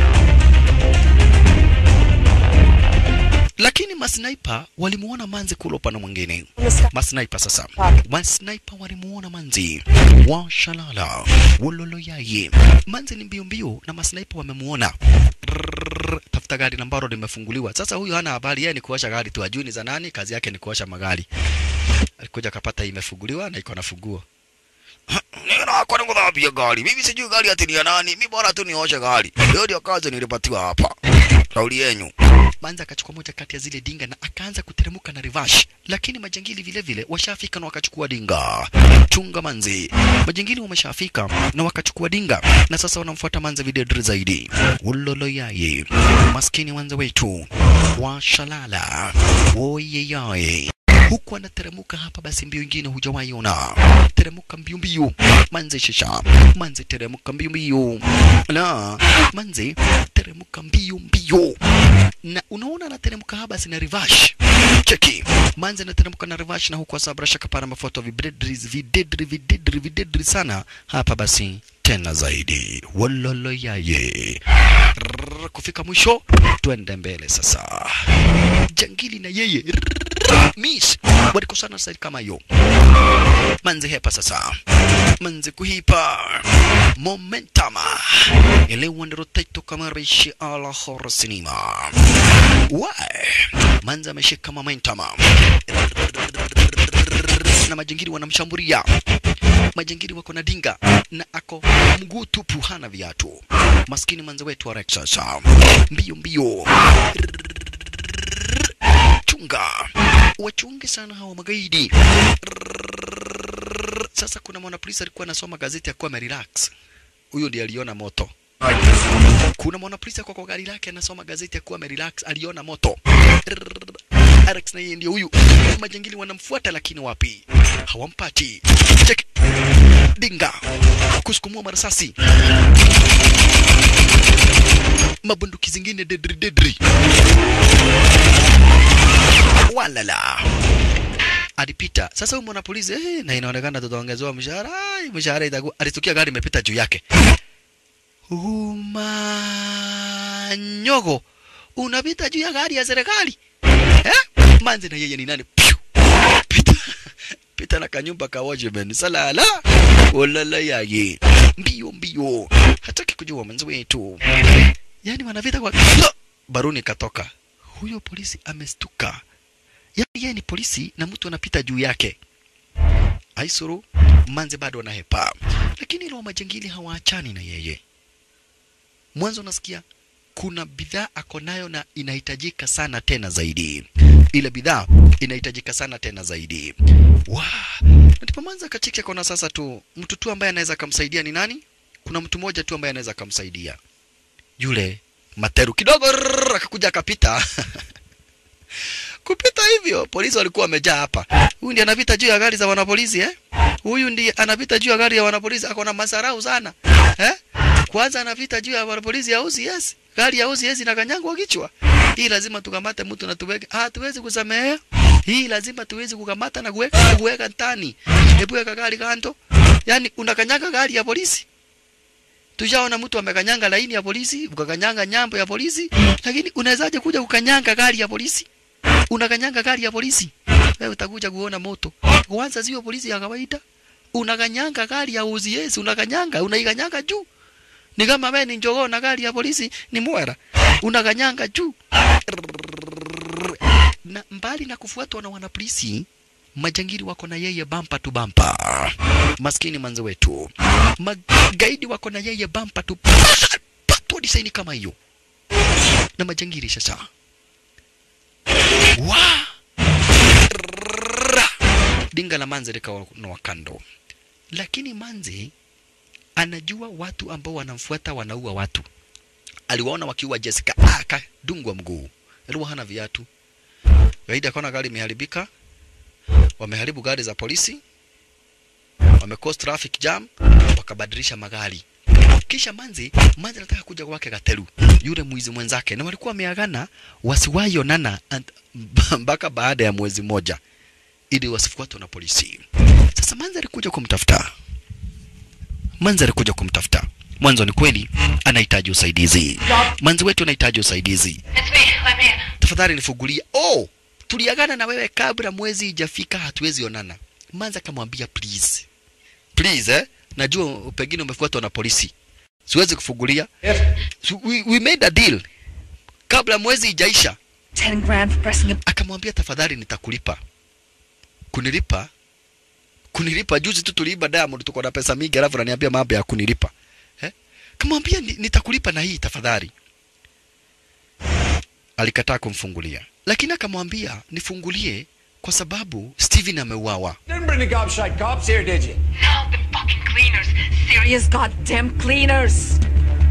lakini masniper walimuona manzi kule upande mwingine masniper sasa masniper walimuona manzi washalala wololoyaye manzi ni mbio mbio na masniper wamemuona Rrrr, tafuta gari na ambalo limefunguliwa sasa huyu hana habari yeye ni kuosha gari tu ajui ni za nani kazi yake ni kuosha magari alikuja akapata imefunguliwa na iko na funguo Nina kwa nini kudhabia gari? Mimi sijui gari ati ni ya nani. Mimi bora tu nioshe gari. Hiyo ndio kazi nilipatiwa hapa. Kauli yenu. Manza akachukua moja kati ya zile dinga na akaanza kuteremka na reverse, lakini majangili vile vile washafika na wakachukua dinga. Chunga manzi, majangili wameshafika na wakachukua dinga, na sasa wanamfuata manza videdri zaidi. Ulolo yaye, maskini wanza wetu washalala, oyeyaye huku anateremuka hapa, basi mbio ingine hujawahi ona. Teremuka mbio mbio, manze shisha, manze teremuka mbio mbio, la manze teremuka mbio mbio, na unaona anateremka hapa, basi na reverse cheki, manze anateremka na reverse, na huku asabra shaka para mafoto videdri videdri videdri videdri sana hapa, basi tena zaidi walolo yaye Rrrr, kufika mwisho, twende mbele sasa. Jangili na yeye Rrrr, miss walikosana side kama hiyo. Manzi hepa sasa, manzi kuhipa momentum elewa ndiro taito kama rishi ala horror cinema. Why? Manzi ameshika momentum na majangili wanamshambulia majangili wako na dinga na ako mguu tupu, hana viatu. Maskini manze wetu wa Rexus, mbio mbio, chunga wachunge sana hawa magaidi. Sasa kuna mwanapolisi alikuwa anasoma gazeti akuwa amerelax, huyo ndiye aliona moto. Kuna mwanapolisi kwa kwa gari lake anasoma gazeti akuwa amerelax, aliona moto. Alex na yeye ndio huyu. Majangili wanamfuata lakini wapi? Hawampati. Check. Dinga. Kusukumua marasasi. Mabunduki zingine dedri dedri. Walala. Alipita. Sasa huyu mwanapolisi eh, na inaonekana tutaongezewa mshahara. Ai, mshahara itakuwa alitukia gari imepita juu yake. Umanyogo. Unapita juu ya gari ya serikali. Eh? Manzi na yeye ni nani? Piu. Pita. Pita na kanyumba ka watchman. Salala. Olala yaye. Mbio mbio. Hataki kujua manzi wetu. Yaani wanavita kwa No! baruni katoka. Huyo polisi amestuka. Yaani yeye ni polisi na mtu anapita juu yake. Aisuru manzi bado anahepa. Lakini ile wa majangili hawaachani na yeye. Mwanzo nasikia kuna bidhaa ako nayo na inahitajika sana tena zaidi. Ile bidhaa inahitajika sana tena zaidi. Wa, na ndipo Manza akacheki akona sasa tu mtu tu ambaye anaweza kumsaidia ni nani? Kuna mtu mmoja tu ambaye anaweza kumsaidia. Yule Materu kidogo rrrr, akakuja akapita. Kupita hivyo polisi walikuwa wamejaa hapa. Huyu ndiye anapita juu ya gari za wanapolisi eh? Huyu ndiye anapita juu ya gari ya wanapolisi ako na masarau sana. Eh? Kwanza anapita juu ya wanapolisi ya UCS. Gari ya UCS inakanyangwa kichwa. Hii lazima tukamate mtu na tuweke. Ah, tuwezi kusamehea. Hii lazima tuwezi kukamata na kuweka kuweka ndani. Hebu weka gari kando. Yaani unakanyaga gari ya polisi. Tushaona mtu amekanyanga laini ya polisi, ukakanyanga nyambo ya polisi, lakini unawezaje kuja kukanyanga gari ya polisi? Unakanyanga gari ya polisi. wewe utakuja kuona moto. Kwanza sio polisi ya kawaida, unaganyanga gari ya OCS, unaganyanga, unaiganyanga juu. Ni kama wewe ni njogoo na gari ya polisi ni mwera, unaganyanga juu. Na mbali na kufuatwa na wanapolisi, majangili wako na yeye bampa tu bampa. Maskini manze wetu, magaidi wako na yeye bampa tu patwa disaini kama hiyo na majangili sasa wa Ra! dinga la manze likawa kando, lakini manze anajua watu ambao wanamfuata wanaua watu. Aliwaona wakiua Jessica, ah, akadungwa mguu, alikuwa hana viatu. Gaidi akaona gari imeharibika, wameharibu gari za polisi, wamecause traffic jam, wakabadilisha magari. Kisha manzi manzi anataka kuja kwake Gateru, yule mwizi mwenzake, na walikuwa wameagana wasiwahi onana and- mpaka baada ya mwezi mmoja ili wasifuatwe na polisi. Sasa manzi alikuja kumtafuta, manzi alikuja kumtafuta. Mwanzo ni kweli anahitaji usaidizi, manzi wetu anahitaji usaidizi. It's me. Let me in. Tafadhali nifungulie. Oh, tuliagana na wewe kabla mwezi ijafika, hatuwezi onana. Manzi akamwambia please, please eh, najua pengine umefuatwa na polisi, siwezi kufungulia. So we, we made a deal kabla mwezi ijaisha. Ten grand for pressing a Akamwambia tafadhali, nitakulipa. Kunilipa? Kunilipa? Juzi tu tuliiba Diamond, tuko na pesa mingi, alafu ananiambia mambo ya kunilipa eh? Kamwambia "Ni- nitakulipa na hii tafadhali. Alikataa kumfungulia, lakini akamwambia nifungulie kwa sababu Steven ameuawa. Didn't bring the gobshite cops here, did you? No, the fucking cleaners. Serious goddamn cleaners.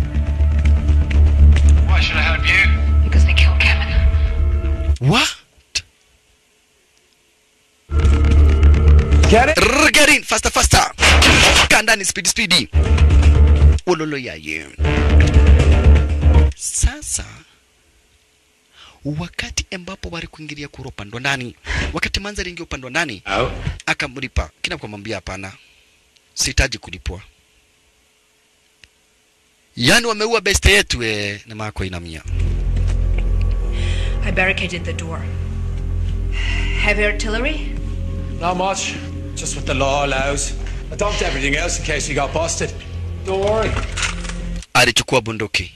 Why should I help you? Because they killed Kevin. What? Get it? Rrr, Get in faster faster, kaa ndani speedy speedy. Ololo yaye. Sasa wakati ambapo walikuingilia kura upande wa ndani, wakati manza aliingia upande wa ndani Out. akamlipa, kina kumwambia hapana, sihitaji kulipwa. Yaani wameua beste yetu eh, na mako inamia. I barricaded the door. Heavy artillery? Not much. Just what the law allows. I dumped everything else in case we got busted. Don't worry. alichukua bunduki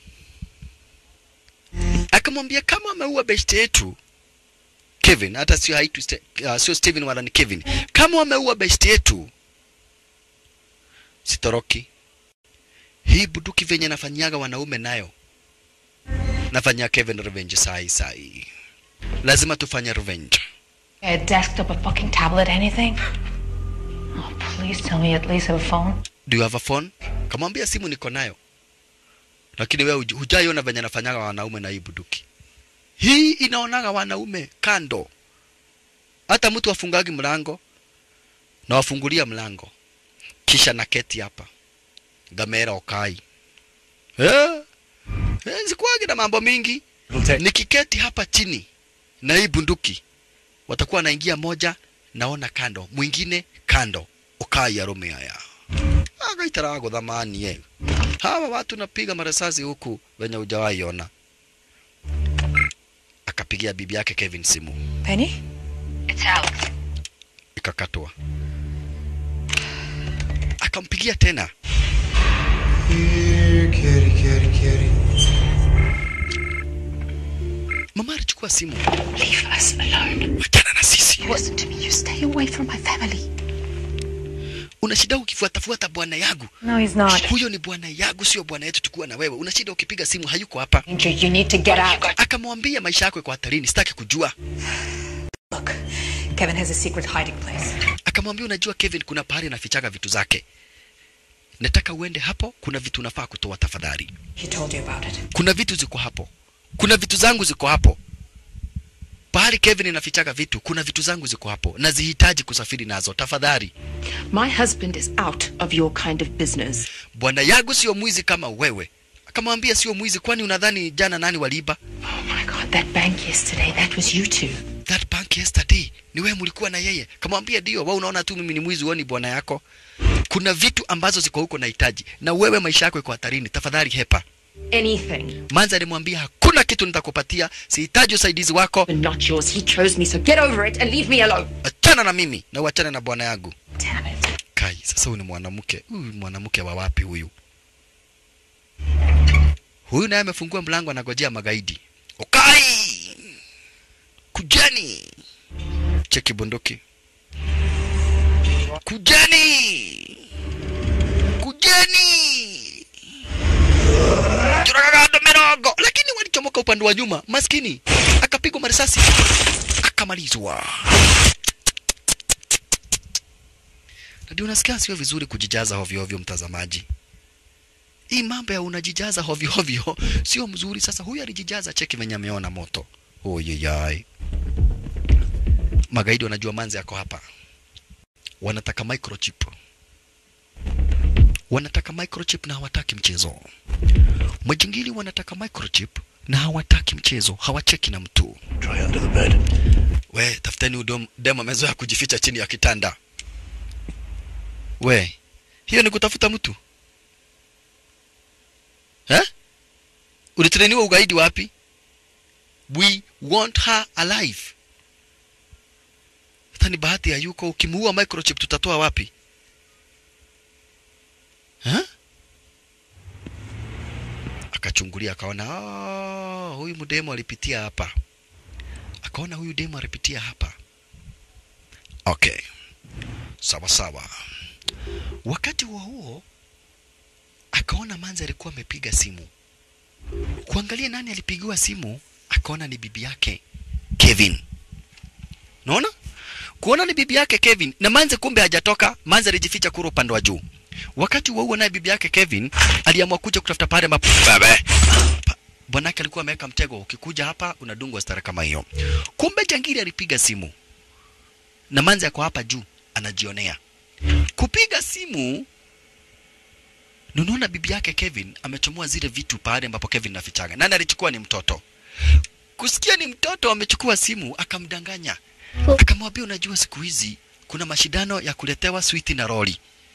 akamwambia kama ameua beshte yetu Kevin, hata sio haitu Ste- uh, sio Steven wala ni Kevin, kama ameua beshte yetu sitoroki. Hii bunduki venye nafanyaga wanaume nayo nafanyia Kevin revenge sai sai, lazima tufanye revenge. A desktop, a fucking tablet, anything? Oh, please tell me you at least have a phone. Do you have a phone? Kamwambia simu niko nayo, lakini wewe huj- hujaiona venye nafanyaga wanaume na hii bunduki. Hii inaonaga wanaume kando, hata mtu afungagi mlango na wafungulia mlango, kisha naketi hapa gamera okai eh, eh, sikuwagi na mambo mingi. It'll take. Nikiketi hapa chini na hii bunduki, watakuwa wanaingia moja, naona kando, mwingine kando, okai arume haya agaitarago thamani ye hawa watu napiga marisasi huku wenye hujawahi ona. Akapigia bibi yake Kevin simu, Penny? It's Alex. ikakatwa. Akampigia tena, Here, kitty, kitty, kitty. mama alichukua simu, Leave us alone. wachana na sisi, Listen to me. You stay away from my family. una shida ukifuatafuata bwana yangu. No, he's not. Huyo ni bwana yangu, sio bwana yetu, tukuwa na wewe. Una shida ukipiga simu, hayuko hapa. Andrew, you need to get out. Akamwambia maisha yako iko hatarini, sitaki kujua. Look, Kevin has a secret hiding place. Akamwambia unajua Kevin, kuna pahali anafichaga vitu zake, nataka uende hapo, kuna vitu unafaa kutoa tafadhali. He told you about it. kuna vitu ziko hapo, kuna vitu zangu ziko hapo. Pahali Kevin inafichaga vitu, kuna vitu zangu ziko hapo, nazihitaji kusafiri nazo, tafadhali. My husband is out of your kind of business. Bwana yangu sio mwizi kama wewe. Akamwambia sio mwizi, kwani unadhani jana nani waliiba? Oh my god, that bank yesterday, that was you two. That bank yesterday, ni wewe mlikuwa na yeye. Kamwambia ndio, wewe unaona tu mimi ni mwizi, wewe ni bwana yako. Kuna vitu ambazo ziko huko nahitaji, na wewe maisha yako iko hatarini, tafadhali hepa. Anything. Manza alimwambia hakuna hakuna kitu nitakupatia sihitaji usaidizi wako Not yours. He chose me, so get over it and leave me alone. achana na mimi na uachane na bwana yangu kai sasa huyu ni mwanamke huyu mwanamke wa wapi huyu huyu naye amefungua mlango anagojea magaidi ukai kujani cheki bunduki kujani kujani Churagado mirogo lakini walichomoka upande wa nyuma maskini akapigwa marisasi akamalizwa ndio unasikia sio vizuri kujijaza hovyo hovyo mtazamaji hii mambo ya unajijaza hovyo hovyo sio mzuri sasa huyu alijijaza cheki venye ameona moto oyeyai magaidi wanajua manzi yako hapa wanataka microchip wanataka microchip na hawataki mchezo majingili wanataka microchip na hawataki mchezo hawacheki na mtu Try under the bed. we tafuteni udom demo amezoea kujificha chini ya kitanda we hiyo ni kutafuta mtu eh? ulitreniwa ugaidi wapi we want her alive hata ni bahati ya yuko ukimuua microchip tutatoa wapi eh? akachungulia akaona "Ah, huyu mdemo alipitia hapa akaona huyu demo alipitia hapa okay sawa sawa wakati huo huo akaona manzi alikuwa amepiga simu kuangalia nani alipigiwa simu akaona ni bibi yake kevin naona kuona ni bibi yake kevin na manze kumbe hajatoka manze alijificha kura upande wa juu wakati huo huo naye bibi yake kevin aliamua kuja kutafuta pale map Bebe. Pa- bwanake alikuwa ameweka mtego ukikuja hapa unadungwa stara kama hiyo kumbe jangili alipiga simu na manze ako hapa juu anajionea kupiga simu na unaona bibi yake Kevin amechomoa zile vitu pale ambapo Kevin nafichaga. Nani alichukua? Ni mtoto. Kusikia ni mtoto amechukua simu, akamdanganya, akamwambia unajua, siku hizi kuna mashindano ya kuletewa switi na roli.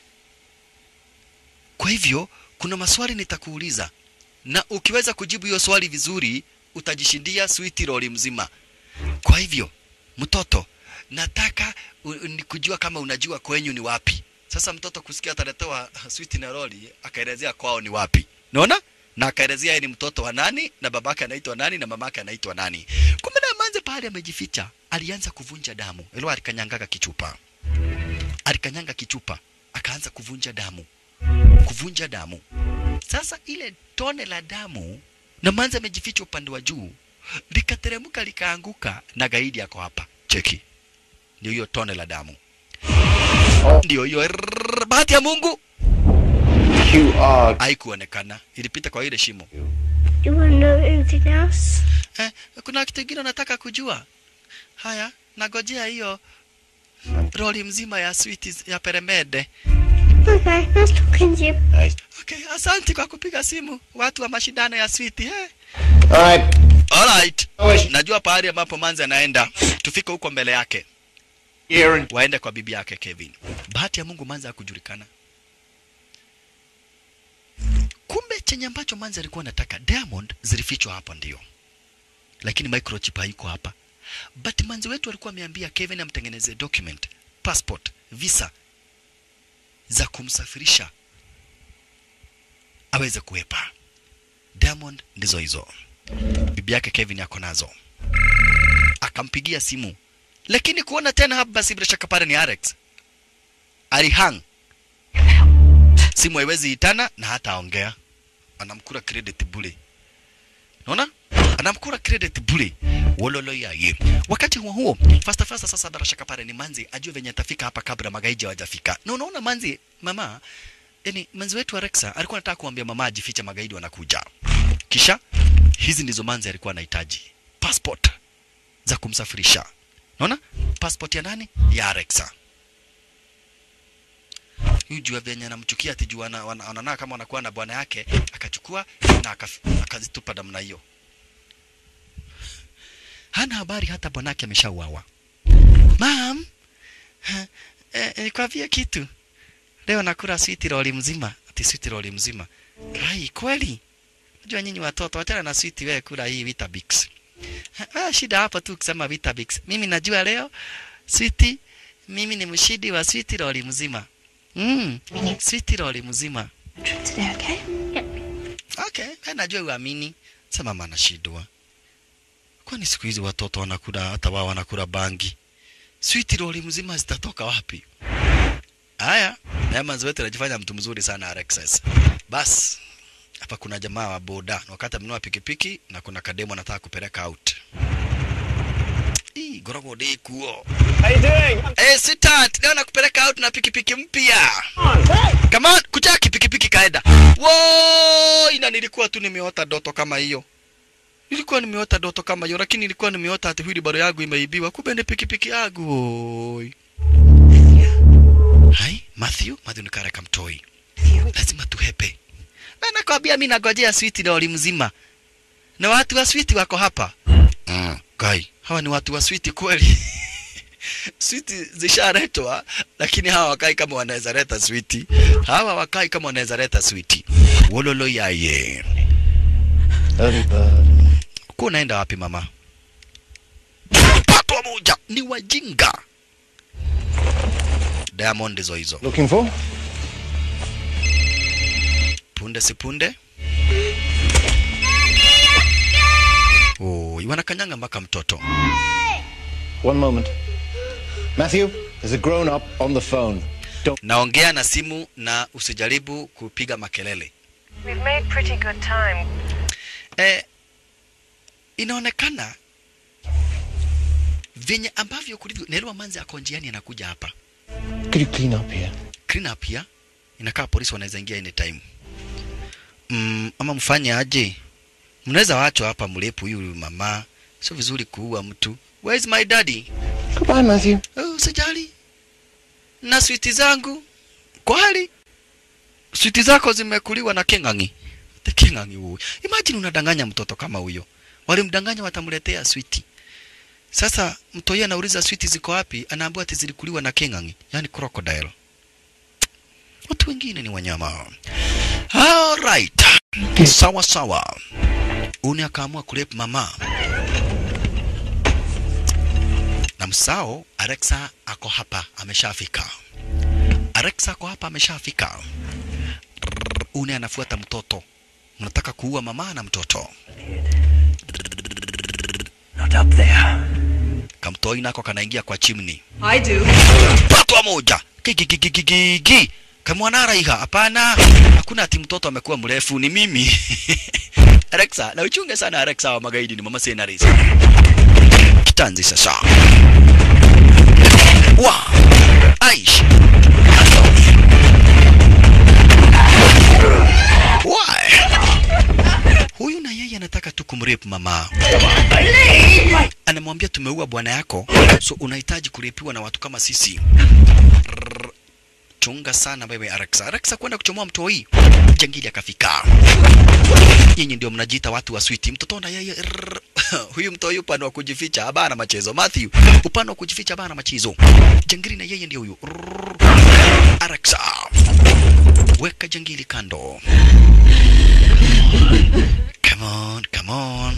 Kwa hivyo kuna maswali nitakuuliza, na ukiweza kujibu hiyo swali vizuri utajishindia switi roli mzima. Kwa hivyo mtoto, nataka u- ni kujua kama unajua kwenyu ni wapi. Sasa mtoto kusikia ataletewa switi na roli, akaelezea kwao ni wapi. Unaona? Na akaelezea yeye ni mtoto wa nani na babake anaitwa nani na mamake anaitwa nani. Kumbe na manze pale amejificha, alianza kuvunja damu. Elo alikanyangaga kichupa. Alikanyanga kichupa, akaanza kuvunja damu. Kuvunja damu. Sasa ile tone la damu na manze amejificha upande wa juu likateremka likaanguka na gaidi yako hapa. Cheki. Ndio hiyo tone la damu. Ndio hiyo rrrr, bahati ya Mungu You are. haikuonekana, ilipita kwa ile shimo. You want to know anything else? Eh, kuna kitu kingine nataka kujua. Haya, nagojea hiyo roli mzima ya switi ya peremede. Okay, nice talking to you. Okay, asante kwa kupiga simu watu wa mashindano ya switi eh. Alright. Alright. Najua pahali ambapo manzi anaenda, tufike huko mbele yake. Waende kwa bibi yake Kevin. Bahati ya Mungu manzi hakujulikana. Kumbe chenye ambacho manzi alikuwa anataka Diamond zilifichwa hapa ndio. Lakini microchip haiko hapa. But manzi wetu alikuwa ameambia Kevin amtengeneze document, passport, visa za kumsafirisha aweze kuwepa. Diamond ndizo hizo. Bibi yake Kevin ako nazo. Akampigia simu. Lakini kuona tena hapa basi bila shaka pale ni Alex. Alihang. Simu haiwezi itana na hata aongea. Anamkura credit bure. Unaona? Anamkura credit bure. Wololo yaye. Wakati huo huo, fasta fasta sasa bila shaka pale ni Manzi ajue venye atafika hapa kabla magaiji hawajafika. Na unaona Manzi, mama, yani manzi wetu Alexa alikuwa anataka kuambia mama ajifiche magaidi wanakuja. Kisha hizi ndizo manzi alikuwa anahitaji. Passport za kumsafirisha. Unaona? Passport ya nani? Ya Alexa. Huyu jua venye anamchukia ati jua ana- wana- wanaona kama wanakuwa na bwana yake, akachukua na akaf- akazitupa namna hiyo. Hana habari hata bwanake ameshauawa. Mam, ha, eh, nikwambie kitu. Leo nakula sweet roll mzima, ati sweet roll mzima. Kai, kweli? Unajua nyinyi watoto, wachana na sweet, wewe kula hii Vitabix. Ah, shida hapa tu kusema Vitabix. Mimi najua leo sweet, mimi ni mshidi wa sweet loli mzima. Mm, sweet loli mzima. Today, okay? Okay, wewe najua uamini. Sema mama anashindwa. Kwani siku hizi watoto wanakula hata wao wanakula bangi. Sweet loli mzima zitatoka wapi? Haya, Diamonds wetu anajifanya mtu mzuri sana Alexis. Bas, hapa kuna jamaa wa boda na wakati amenunua pikipiki na kuna kademo anataka kupeleka out. Ii, gorogo de kuo. How you doing? Eh, sweetheart, leo nakupeleka out na pikipiki mpya. Come on, kuchaki pikipiki kaenda. Wo, ina nilikuwa tu nimeota doto kama hiyo. Nilikuwa nimeota doto kama hiyo, lakini nilikuwa nimeota ati wheelbarrow yangu imeibiwa. Kumbe ni pikipiki yangu. Oi. Hai, Matthew, Matthew ni kare kamtoi. Lazima tuhepe. Na nakwambia mimi nagojea switi lori mzima. Na watu wa switi wako hapa. Mm, kai, hawa ni watu wa switi kweli. switi zishaletwa lakini hawa wakai kama wanaweza leta switi. Hawa wakai kama wanaweza leta switi. Wololo yaye. Early bird. Uko unaenda wapi mama? Patwa moja ni wajinga. Diamond hizo hizo. Looking for? punde si punde oh, wanakanyanga mpaka mtoto One moment. Matthew, there's a grown up on the phone. Don't. naongea na simu na usijaribu kupiga makelele We've made pretty good time. eh, inaonekana venye ambavyo kulivyo Nelwa Manzi ako njiani anakuja hapa Could you clean up here? clean up ya inakaa polisi wanaweza ingia anytime mm, ama mfanye aje mnaweza wachwa hapa mlepu huyu mama sio vizuri kuua mtu where is my daddy Goodbye, Matthew. oh, usijali na switi zangu kweli switi zako zimekuliwa na king'ang'i the king'ang'i huyu imagine unadanganya mtoto kama huyo walimdanganya watamletea switi sasa mtoi anauliza switi ziko wapi anaambiwa ati zilikuliwa na king'ang'i yani crocodile watu wengine ni wanyama alright sawa sawa uni akaamua kurep mama na msao Alexa ako hapa ameshafika Alexa ako hapa ameshafika Rrrr, uni anafuata mtoto mnataka kuua mama na mtoto Not up there. kamtoi nako kanaingia kwa chimni I do. patwa moja gigigigigigi kamwana iha hapana hakuna ati mtoto amekuwa mrefu ni mimi Alexa na uchunge sana Alexa wa magaidi ni mama scenaries kitanzi sasa wa aish Why? huyu na yeye anataka tu kumrape mama anamwambia tumeua bwana yako so unahitaji kurepiwa na watu kama sisi Rrrr. chunga sana wewe Alexa Alexa kwenda kuchomoa mtoi jangili akafika nyinyi ndio mnajiita watu wa switi mtoto na yeye rrrr. huyu mtoi upande wa kujificha habana machezo Matthew upande wa kujificha habana machezo jangili na yeye ndio huyu Rrrr. Alexa weka jangili kando come on come on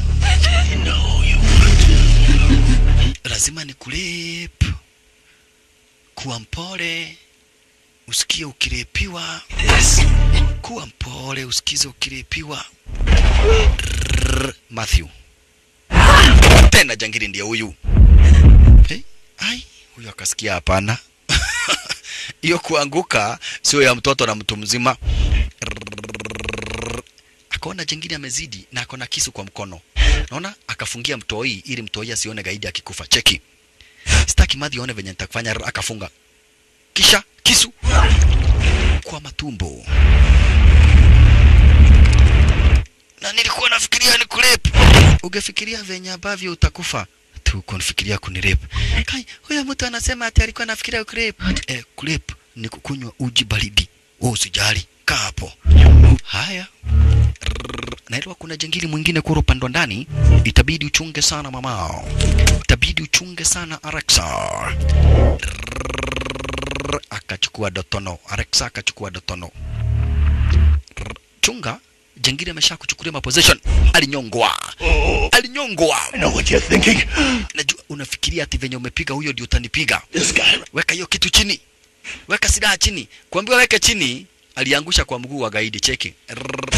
lazima ni kulip kuwa mpole usikie ukirepiwa kuwa mpole usikize ukirepiwa Rrrr, Matthew tena jangili ndiye huyu hey, ai huyu akasikia hapana hiyo kuanguka sio ya mtoto na mtu mzima Rrrr, akaona jangili amezidi na akona kisu kwa mkono naona akafungia mtoi ili mtoi asione gaidi akikufa cheki sitaki madhi aone venye nitakufanya Rrr, akafunga kisha kisu kwa matumbo na nilikuwa nafikiria ni kurep ungefikiria venye ambavyo utakufa tu kunifikiria kunirep kai huyo mtu anasema ati alikuwa anafikiria kurep eh, kurep ni kukunywa uji baridi wewe usijali kaa hapo haya Rrrr, na ilikuwa kuna jangili mwingine kura upande wa ndani itabidi uchunge sana mamao itabidi uchunge sana Alexa Rrrr, akachukua dotono Alexa akachukua dotono Rrrr, chunga jangili amesha kuchukulia maposition alinyongwa alinyongwa I know what you're thinking. najua unafikiria ati venye umepiga huyo ndio utanipiga This guy. weka hiyo kitu chini weka silaha chini kuambiwa weke chini aliangusha kwa mguu wa gaidi cheki Rrrr.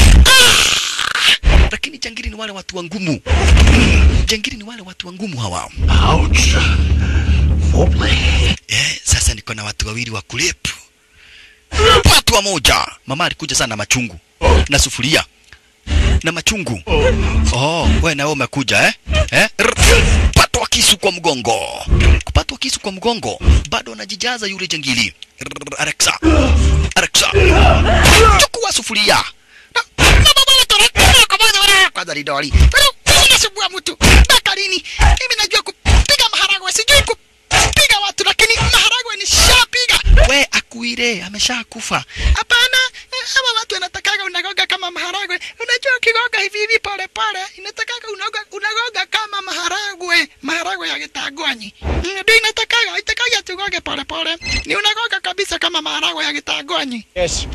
Ah! lakini jangili ni wale watu wa ngumu jangili ni wale watu wa ngumu hawa Ouch. Foreplay. eh, sasa niko na watu wawili wa kulepu watu wa moja mama alikuja sana na machungu na sufuria na machungu oh, we nawe umekuja eh? Eh? Rrr. patwa kisu kwa mgongo kupatwa kisu kwa mgongo bado anajijaza yule jangili Rrr. Alexa Alexa chukua sufuria Na- na baba letore, kwa moja wala- kwanza ni doli unasumbua mtu mpaka lini mimi najua kupiga maharagwe sijui kupiga watu lakini maharagwe nishapiga we akuire ameshakufa hapana eh, hawa watu wanatakaga unagoga kama maharagwe unajua ukigoga hivi hivi pole pole inatakaga unagoga, unagoga kama maharagwe maharagwe ya gitangwanyi Mm, ndio inatakaga itakaga tugoge pole pole ni unagoga kabisa kama maharagwe ya gitangwanyi Yes.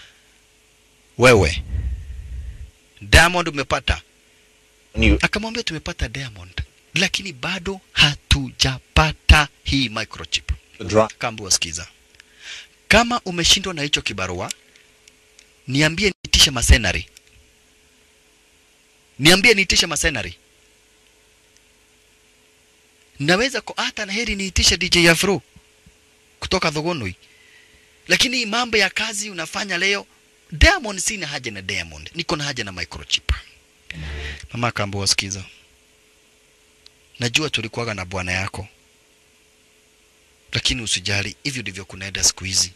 wewe Diamond umepata You, akamwambia tumepata Diamond lakini bado hatujapata hii microchip the dra- Kambu wasikiza, kama umeshindwa na hicho kibarua, niambie niitishe masenari, niambie niitishe masenari. Naweza ko hata na heri niitishe DJ Afro kutoka Thogonoi, lakini hii mambo ya kazi unafanya leo. Diamond, sina haja na Diamond, niko na haja na microchip. Mama Kambu wasikiza, najua tulikuwaga na bwana yako lakini usijali, hivyo ndivyo kunaenda siku hizi.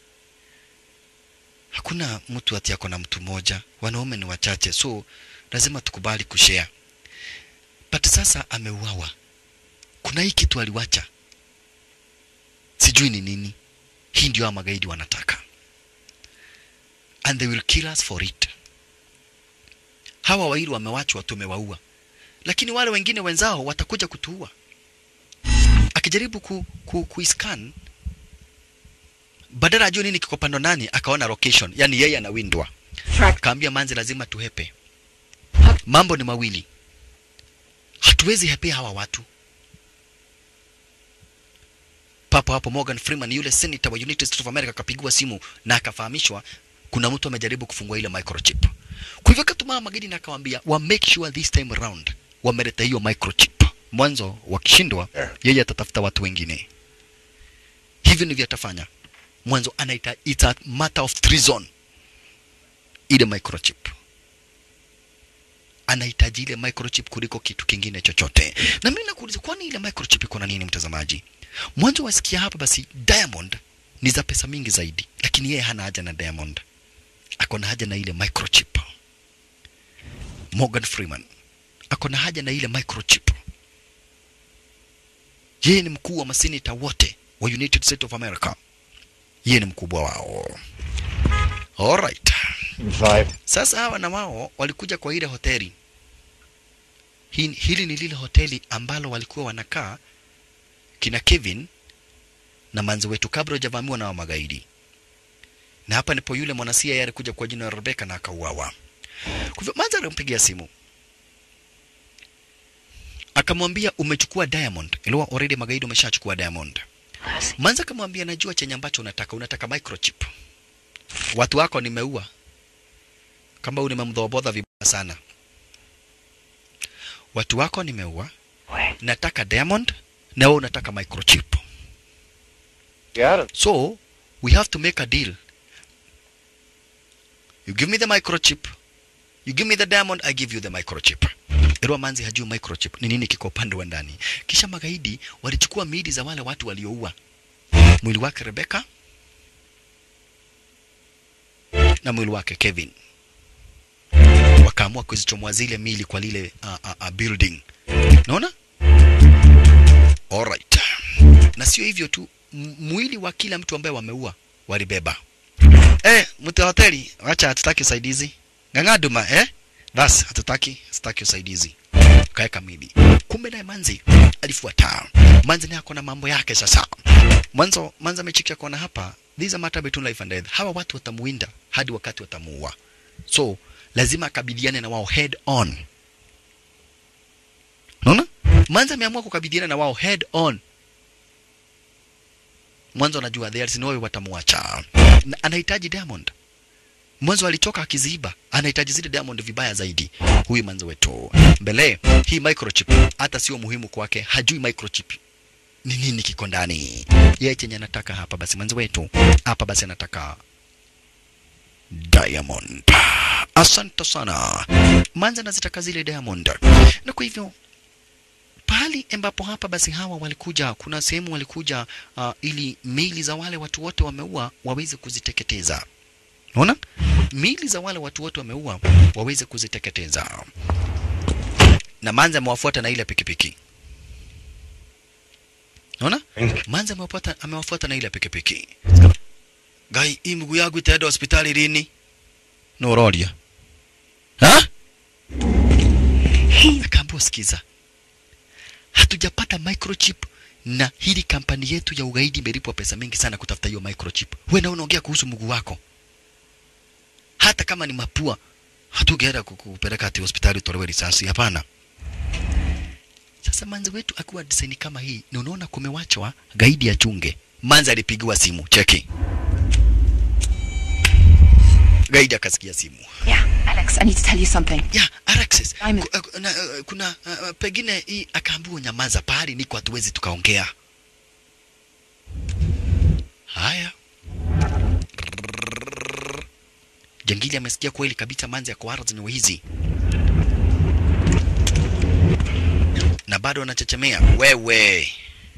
Hakuna mtu ati ako na mtu mmoja, wanaume ni wachache, so lazima tukubali kushare. But sasa ameuawa, kuna hii kitu aliwacha, sijui ni nini. Hii ndio hawa magaidi wanataka, and they will kill us for it. Hawa wawili wamewachwa, tumewaua, lakini wale wengine wenzao watakuja kutuua akijaribu ku, ku, kuiscan badala ajue nini kiko pando nani, akaona location, yani yeye anawindwa. Kaambia manzi, lazima tuhepe. Mambo ni mawili, hatuwezi hepea hawa watu. Papo hapo Morgan Freeman yule senator wa United States of America akapigiwa simu na akafahamishwa kuna mtu amejaribu kufungua ile microchip. Kwa hivyo akatuma magaidi na akawaambia wa make sure this time around wameleta hiyo microchip. Mwanzo wakishindwa, yeye atatafuta watu wengine. Hivyo ndivyo atafanya. Mwanzo anaita it's a matter of treason, ile microchip anahitaji ile microchip kuliko kitu kingine chochote. Na mimi nakuuliza, kwani ile microchip iko na nini, mtazamaji? Mwanzo wasikia hapa, basi Diamond ni za pesa mingi zaidi, lakini yeye hana haja na Diamond, ako na haja na ile microchip. Morgan Freeman ako na haja na ile microchip. Yeye ni mkuu wa maseneta wote wa United States of America, yeye ni mkubwa wao. Alright. Five. Sasa hawa na wao walikuja kwa ile hoteli. Hii, hili ni lile hoteli ambalo walikuwa wanakaa kina Kevin na manzi wetu kabla hajavamiwa na wa magaidi. Na hapa ndipo yule mwanasia yeye alikuja kwa jina la Rebecca na akauawa. Kwa hivyo manzi alimpigia simu akamwambia umechukua Diamond. Ilikuwa already magaidi wameshachukua Diamond. Manzi akamwambia najua chenye ambacho unataka, unataka microchip. Watu wako nimeua kama huyu nimemdhobodha vibaya sana. Watu wako nimeua, nataka Diamond na wewe unataka microchip. Got it. So we have to make a deal. You give me the microchip, you give me the diamond, I give you the microchip. Erwa Manzi hajui microchip ni nini kiko upande wa ndani. Kisha magaidi walichukua miili za wale watu walioua mwili wake Rebecca na mwili wake Kevin wakaamua kuzichomoa zile mili kwa lile uh, uh, uh, building. Naona? Alright. Na sio hivyo tu, m- mwili wa kila mtu ambaye wameua walibeba. Eh, mtu wa hoteli, wacha hatutaki usaidizi. Ng'ang'aduma, eh? Basi hatutaki, hatutaki usaidizi. Kaeka mili. Kumbe naye Manzi alifuata. Manzi naye ako na mambo yake sasa. Mwanzo Manzi amechikia kuona hapa, these are matter between life and death. Hawa watu watamuinda hadi wakati watamuua. so lazima akabiliane na wao head on unaona manza ameamua kukabiliana na wao head on mwanzo anajua there is no way watamwacha Na anahitaji diamond mwanzo alichoka akiziiba anahitaji zile diamond vibaya zaidi huyu manzo wetu mbele hii microchip hata sio muhimu kwake hajui microchip ni nini kiko ndani yeye chenye anataka hapa basi mwanzo wetu hapa basi anataka diamond asante sana manza anazitaka zile diamond na kwa hivyo pahali ambapo hapa basi hawa walikuja kuna sehemu walikuja uh, ili mili za wale watu wote wameua waweze kuziteketeza unaona mili za wale watu wote wameua waweze kuziteketeza na manza amewafuata na ile pikipiki unaona manza amewafuata amewafuata na ile pikipiki gai hii mguu yangu itaenda hospitali lini nororia ha akaambiwa sikiza hatujapata microchip na hili kampani yetu ya ugaidi imelipwa pesa mingi sana kutafuta hiyo microchip. Wewe na unaongea kuhusu mguu wako, hata kama ni mapua, hatugeenda kukupeleka ati hospitali utolewe risasi. Hapana. Sasa manzi wetu akiwa design kama hii, na unaona kumewachwa gaidi ya chunge. Manzi alipigiwa simu, cheki. Gaidi akasikia simu. Yeah, Alex, I need to tell you something. Yeah, Alexis. Ku, uh, na, uh, kuna uh, pengine hii akaambiwa nyamaza, pahali niko hatuwezi tukaongea. Haya. Jangili amesikia kweli kabisa manzi ya koara zenye hizi na bado anachechemea. Wewe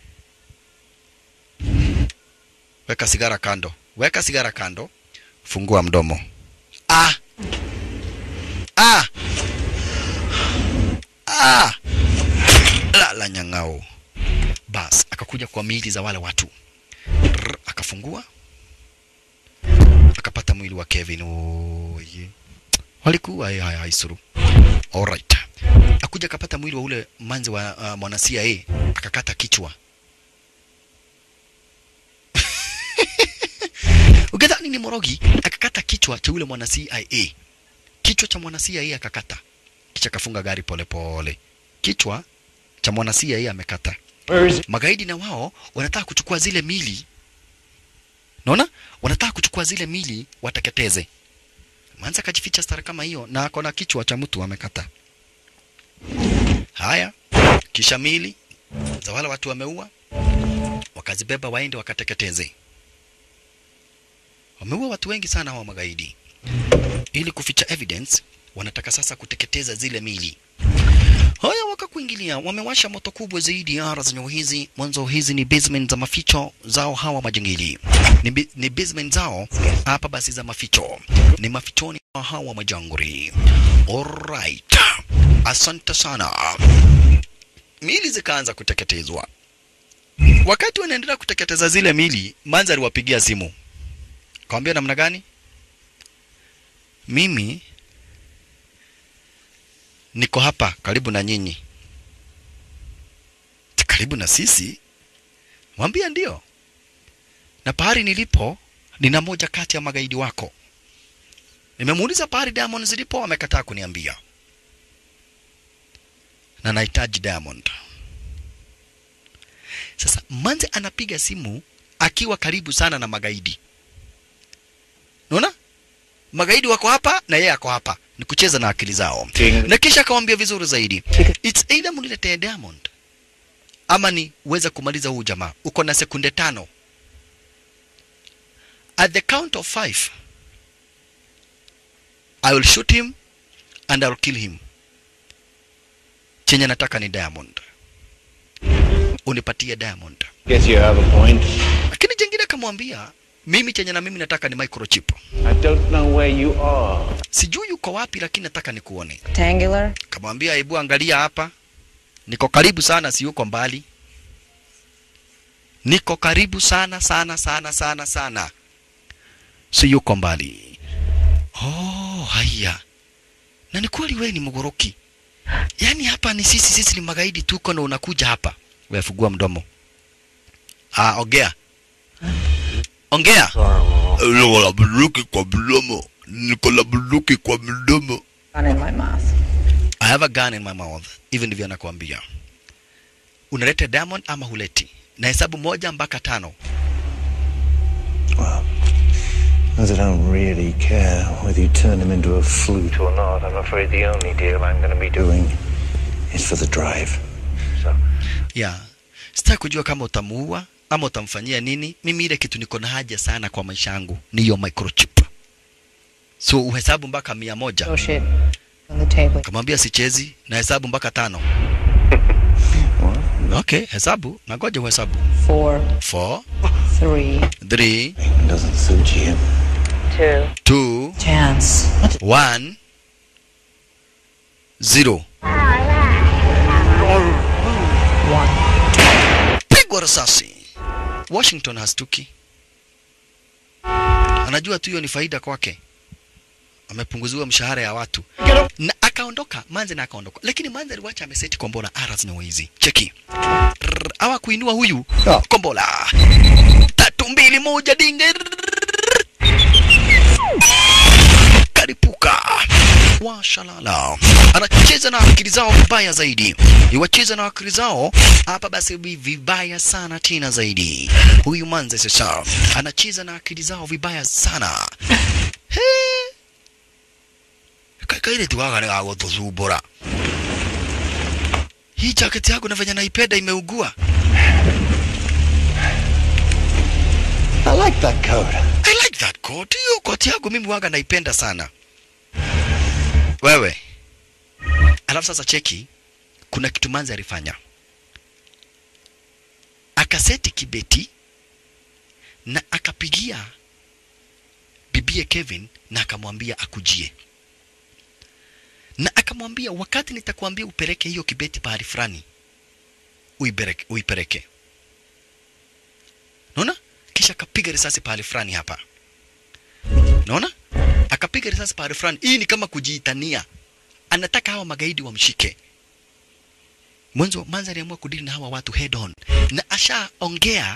weka sigara kando, weka sigara kando, fungua mdomo. Ah, ah, ah, la la nyang'ao. Bas akakuja kwa miili za wale watu Rrr, akafungua akapata mwili wa Kevin. Oye, walikuwa haya haya isuru. Alright, akuja akapata mwili wa ule manzi wa uh, mwana CIA akakata kichwa. Ukidhani ni morogi, akakata kichwa cha ule mwana CIA. Kichwa cha mwana CIA akakata, kisha kafunga gari polepole pole. Kichwa cha mwana CIA amekata. Magaidi na wao wanataka kuchukua zile mili, naona wanataka kuchukua zile mili wateketeze. Manza akajificha stara kama hiyo, na ako na kichwa cha mtu amekata. Haya, kisha mili za wale watu wameua, wakazibeba waende wakateketeze. Wameua watu wengi sana hawa magaidi. Ili kuficha evidence, wanataka sasa kuteketeza zile mili. Haya, wakakuingilia, wamewasha moto kubwa zaidi ya ara zenye hizi. Mwanzo hizi ni basement za maficho zao hawa majangili, ni, bi- ni basement zao hapa basi za maficho, ni mafichoni mwa hawa majanguri. Alright, asante sana. Mili zikaanza kuteketezwa. Wakati wanaendelea kuteketeza zile mili, Manza aliwapigia simu, kawambia namna gani, mimi niko hapa karibu na nyinyi. "Ti Karibu na sisi? Mwambia ndio, na pahali nilipo nina moja kati ya magaidi wako. Nimemuuliza pahali Diamond zilipo, amekataa kuniambia, na nahitaji Diamond. Sasa Manze anapiga simu akiwa karibu sana na magaidi. Unaona? Magaidi wako hapa na yeye ako hapa. Ni kucheza na akili zao. Na kisha akamwambia vizuri zaidi. It's either mniletee Diamond ama ni uweze kumaliza huu jamaa. Uko na sekunde tano. At the count of five, I will shoot him and I will kill him. Chenye nataka ni Diamond. Unipatie Diamond. Guess you have a point. Lakini jengine akamwambia mimi chenye na mimi nataka ni microchip. I don't know where you are. Sijui yuko wapi, lakini nataka nikuone. Rectangular. Kamwambia hebu angalia hapa, niko karibu sana, si yuko mbali. Niko karibu sana sana sana sana sana, si yuko mbali. Oh, haya. Na ni kweli wewe ni mgoroki. Yaani hapa ni sisi, sisi ni magaidi tuko na unakuja hapa. Wewe fungua mdomo. Ah, ongea. Ongea. Wala bunduki kwa mdomo. niko na bunduki kwa mdomo. Gun in my mouth. I have a gun in my mouth. Hivi ndivyo anakuambia. Unaleta Diamond ama huleti? Na hesabu moja mpaka tano. As I don't really care whether you turn him into a flute or not, I'm afraid the only deal I'm going to be doing is for the drive. So, Yeah. Sitaki kujua kama utamuua ama utamfanyia nini. Mimi ile kitu niko na haja sana kwa maisha yangu ni hiyo microchip. So uhesabu mpaka mia moja. Oh shit. On the table. Kamwambia sichezi na hesabu mpaka tano. Okay, hesabu. Nangoja uhesabu. Four, Four, three, three, doesn't suit you. two, two, chance. one, zero. Pigwa risasi. Washington hastuki. Anajua tu hiyo ni faida kwake. Amepunguziwa mshahara ya watu na akaondoka Manze na akaondoka, lakini Manze aliwacha ameseti kombola aras na wizi. Cheki Rrrr, awa kuinua huyu kombola tatu mbili moja dinge karipuka washalala anacheza na akili zao vibaya zaidi iwacheza na akili zao hapa basi vi- vibaya sana tena zaidi huyu manze sasa anacheza na akili zao vibaya sana He. Ka- kaire tiwaga nä gagåtåcumbå hii jaketi yangu na venye naipenda imeugua I like that coat. I like that coat. Hiyo koti yangu mimi waga naipenda sana. Wewe. Alafu sasa cheki, kuna kitu manzi alifanya. Akaseti kibeti na akapigia bibie Kevin na akamwambia akujie. Na akamwambia wakati nitakwambia upeleke hiyo kibeti pahali fulani, uipeleke, uipeleke. Unaona? Kisha akapiga risasi pahali fulani hapa. Unaona? Akapiga risasi pahali fulani. Hii ni kama kujiitania. Anataka hawa magaidi wamshike. Mwanzo Manza aliamua kudili na hawa watu head on. Na ashaongea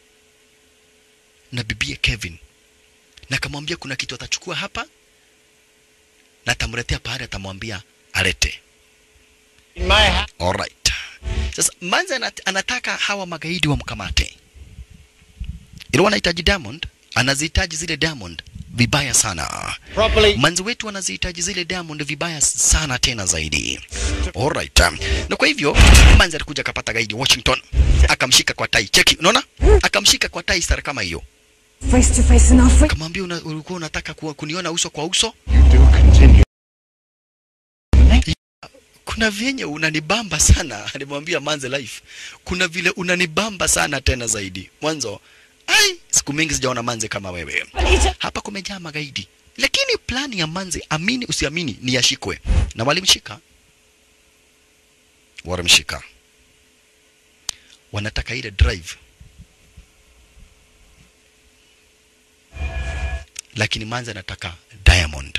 na bibie Kevin. Na akamwambia kuna kitu atachukua hapa na atamletea pahali atamwambia alete. Alright. Sasa Manza anat- anataka hawa magaidi wamkamate. Ilikuwa anahitaji Diamond, anazihitaji zile Diamond vibaya sana. Properly. Manzi wetu anazihitaji zile Diamond vibaya sana tena zaidi. Alright. Na kwa hivyo Manzi alikuja akapata gaidi Washington, akamshika kwa tai. Cheki, unaona? Akamshika kwa tai sara kama hiyo. Face to face in Africa. Kamwambia una, ulikuwa unataka ku, kuniona uso kwa uso? Kuna vyenye unanibamba sana, alimwambia Manze Life. Kuna vile unanibamba sana tena zaidi. Mwanzo, ai, siku mingi sijaona Manze kama wewe. Hapa kumejaa magaidi, lakini plani ya Manze, amini usiamini, ni yashikwe, na walimshika, walimshika. Wanataka ile drive, lakini Manze anataka Diamond.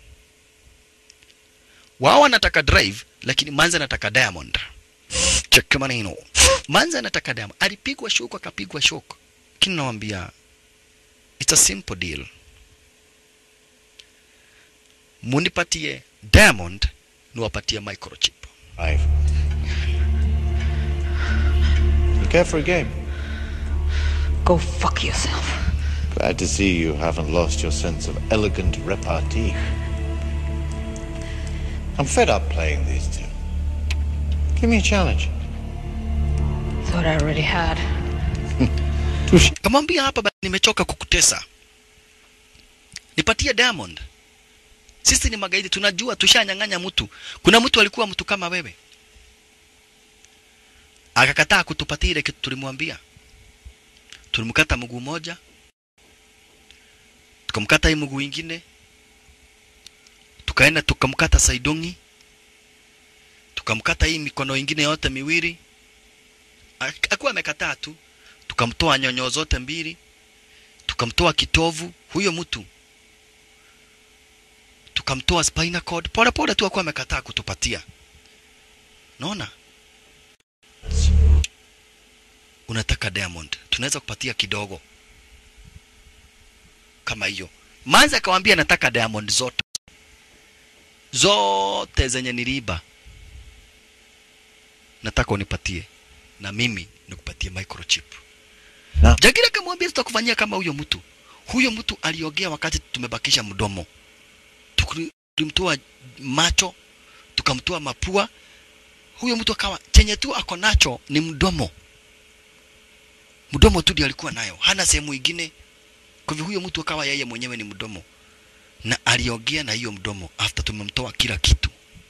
Wao wanataka drive, lakini Manze anataka Diamond. Cheki maneno. Manze anataka Diamond. Alipigwa shock akapigwa shock. Lakini nawaambia it's a simple deal. Munipatie Diamond, niwapatie microchip. Five. You care for a game? Go fuck yourself. Glad to see you haven't lost your sense of elegant repartee. I'm fed up playing these two. Give me a challenge. Thought I already had. Kamwambia hapa basi, nimechoka kukutesa, nipatie Diamond. Sisi ni magaidi, tunajua tushanyang'anya mtu. Kuna mtu alikuwa mtu kama wewe, akakataa kutupatia ile kitu tulimwambia. Tulimkata mguu moja, tukamkata hii mguu ingine, tukaenda tukamkata saidongi, tukamkata hii mikono ingine yote miwili. Ak- Akuwa amekataa tu, tukamtoa nyonyo zote mbili, tukamtoa kitovu huyo mtu, tukamtoa spinal cord, pole pole tu akuwa amekataa kutupatia. Naona unataka Diamond, tunaweza kupatia kidogo kama hiyo, Manzi akamwambia nataka diamond zote zote zenye niliiba, nataka unipatie na mimi nikupatie microchip. Na- Jagiri akamwambia tutakufanyia kama huyo mtu. Huyo mtu aliogea wakati tumebakisha mdomo, Tukuli- tulimtoa macho, tukamtoa mapua. Huyo mtu akawa chenye tu ako nacho ni mdomo, mdomo tu ndio alikuwa nayo, hana sehemu ingine. Kwa hivyo huyo mtu akawa yeye mwenyewe ni mdomo, na aliogea na hiyo mdomo after tumemtoa kila kitu.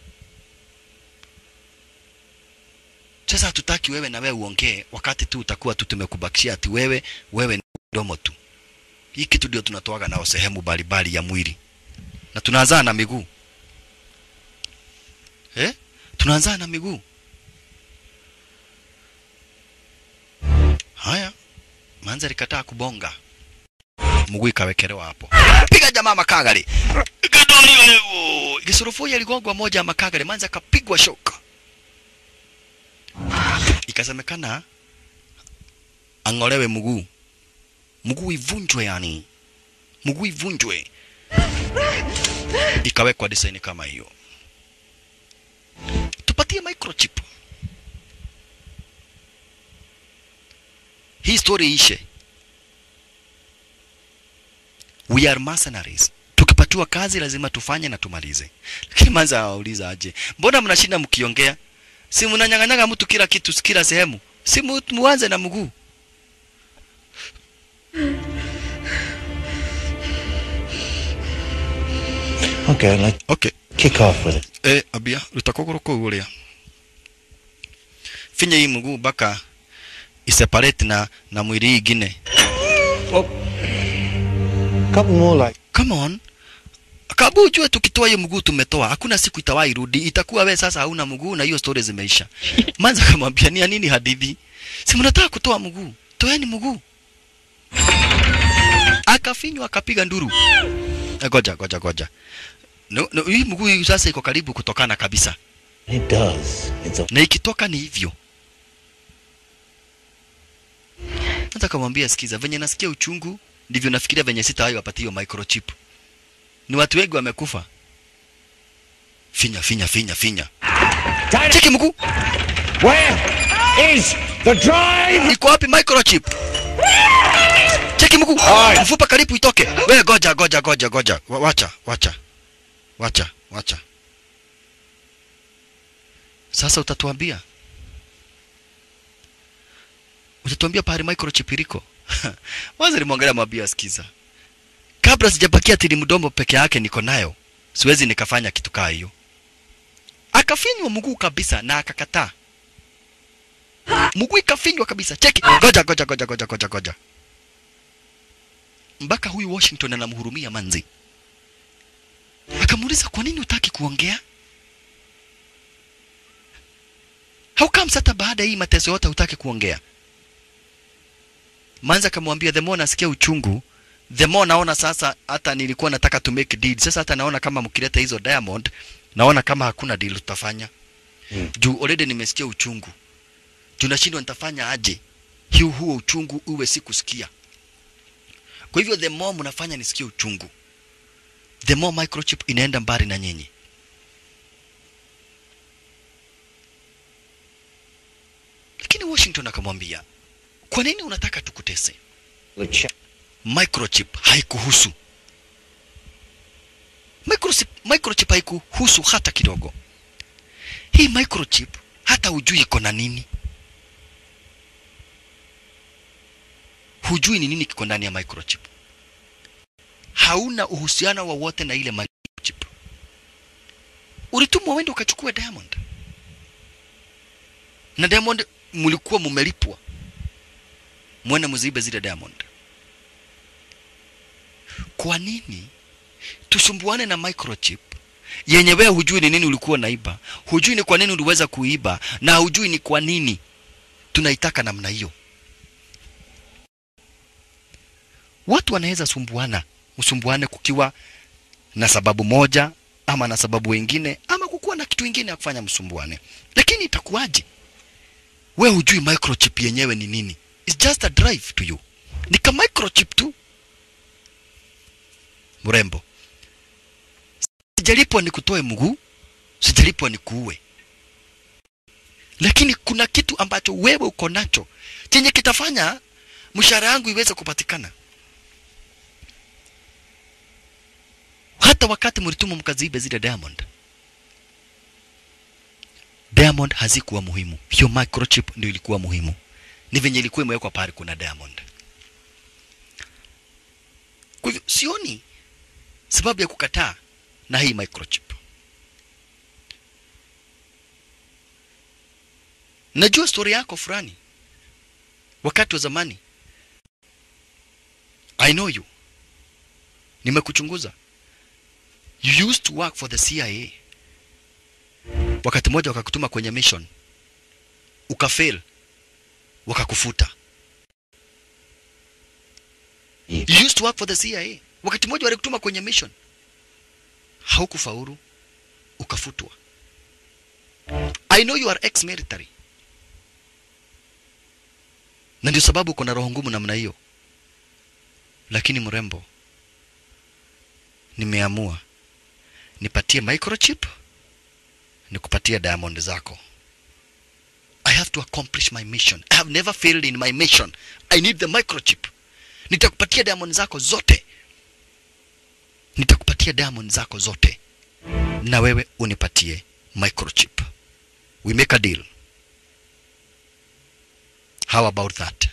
Sasa hatutaki wewe na wewe uongee wakati tu utakuwa tu tumekubakishia ati wewe wewe ni mdomo tu. Hii kitu ndio tunatoaga nao sehemu mbalimbali ya mwili, na tunaanza na miguu eh? Tunaanza na miguu. Haya, manza likataa kubonga, mguu ikawekelewa hapo, piga jamaa makagari Ikadonio leo. Kisorofoya aligongwa moja ya makagari, manza akapigwa shoka ikasemekana ang'olewe mguu, mguu ivunjwe, yani mguu ivunjwe, ikawekwa design kama hiyo. Tupatie microchip, hii story ishe. We are mercenaries. Tukipatiwa kazi lazima tufanye na tumalize. Lakini manza awauliza aje, mbona mnashinda mkiongea? si mnanyang'anyaga mtu kila kitu kila sehemu, si mu- muanze na mguu. Okay, let's Okay. kick off with it. Eh, abia ruta kuguru kuu uria finya hii mguu mpaka iseparate na na mwili ingine. Couple more like Come on. Kabu ujue tukitoa hiyo mguu tumetoa, hakuna siku itawahi rudi. Itakuwa we sasa hauna mguu na hiyo story zimeisha. Manza kamwambia ni ya nini hadithi? Si mnataka kutoa mguu, toeni mguu. Akafinywa akapiga nduru. Eh, Goja goja goja. No, no, hii mguu hii sasa iko karibu kutokana kabisa, it does. It's a na ikitoka ni hivyo. Hata kamwambia sikiza, venye nasikia uchungu ndivyo nafikiria venye sitawahi wapatie hiyo microchip. Ni watu wengi wamekufa. Finya finya finya finya. Cheki mguu. Where is the drive? Iko wapi microchip? Cheki mguu. Mfupa karibu itoke. We goja goja goja goja. Wa- Wacha wacha. Wacha wacha. Sasa utatuambia. Utatuambia pahali microchip iliko. Waza nimwangalia mwambia sikiza. Kabla sijabakia tili mdomo peke yake niko nayo. Siwezi nikafanya kitu kaa hiyo. Akafinywa mguu kabisa na akakataa. Mguu ikafinywa kabisa. Cheki. Goja goja goja goja goja goja. Mpaka huyu Washington anamhurumia manzi. Akamuuliza kwa nini utaki kuongea? How comes hata baada ya hii mateso yote hutaki kuongea? Manzi akamwambia the more nasikia uchungu, the more naona sasa hata nilikuwa nataka to make deal. Sasa hata naona kama mkileta hizo diamond, naona kama hakuna deal tutafanya. Hmm. Juu already nimesikia uchungu. Tunashindwa nitafanya aje? Hiu huo uchungu uwe sikusikia. Kwa hivyo the more mnafanya nisikie uchungu, the more microchip inaenda mbali na nyinyi. Lakini Washington akamwambia, kwa nini unataka tukutese? the check. Microchip haikuhusu. Microchip, microchip haikuhusu hata kidogo. Hii microchip hata hujui iko na nini. Hujui ni nini kiko ndani ya microchip. Hauna uhusiano wowote na ile microchip. Ulitumwa wende ukachukua diamond, na diamond mlikuwa mumelipwa mwene mzibe zile diamond. Kwa nini tusumbuane na microchip yenye wewe hujui ni nini ulikuwa naiba, hujui ni kwa nini uliweza kuiba, na hujui ni kwa nini tunaitaka namna hiyo? Watu wanaweza sumbuana, usumbuane kukiwa na sababu moja ama na sababu wengine ama kukuwa na kitu ingine ya kufanya msumbuane, lakini itakuwaje? We hujui microchip yenyewe ni nini. It's just a drive to you, ni ka microchip tu. mrembo sijalipwa nikutoe mguu sijalipwa nikuue lakini kuna kitu ambacho wewe uko nacho chenye kitafanya mshahara yangu iweze kupatikana hata wakati mlituma mkaziibe zile diamond diamond hazikuwa muhimu hiyo microchip ndio ilikuwa muhimu ni venye ilikuwa imewekwa pale kuna diamond kwa hivyo sioni sababu ya kukataa na hii microchip najua stori yako fulani wakati wa zamani i know you nimekuchunguza you used to work for the cia wakati mmoja wakakutuma kwenye mission ukafail wakakufuta you used to work for the cia wakati mmoja walikutuma kwenye mission haukufaulu ukafutwa i know you are ex military na ndio sababu uko na roho ngumu namna hiyo lakini mrembo nimeamua nipatie microchip nikupatie diamond zako i have to accomplish my mission i have never failed in my mission i need the microchip nitakupatia diamond zako zote nitakupatia diamond zako zote na wewe unipatie microchip we make a deal how about that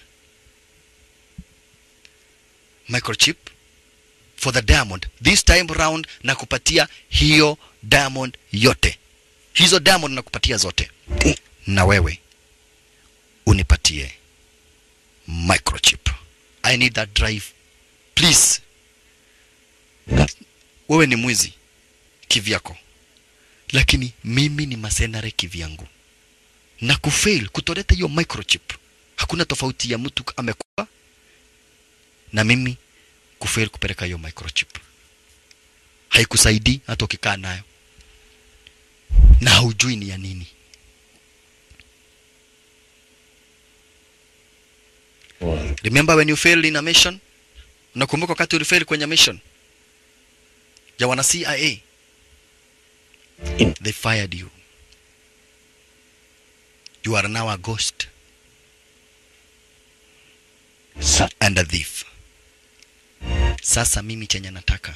microchip for the diamond this time round na kupatia hiyo diamond yote hizo diamond nakupatia zote na wewe unipatie microchip i need that drive please wewe ni mwizi kivyako lakini mimi ni masenare kivyangu na kufail kutoleta hiyo microchip hakuna tofauti ya mtu amekufa na mimi kufail kupeleka hiyo microchip haikusaidii hata ukikaa nayo na haujui ni ya nini remember when you failed in a mission unakumbuka wakati ulifail kwenye mission ya wana cia they fired you you are now a ghost and a thief sasa mimi chenye nataka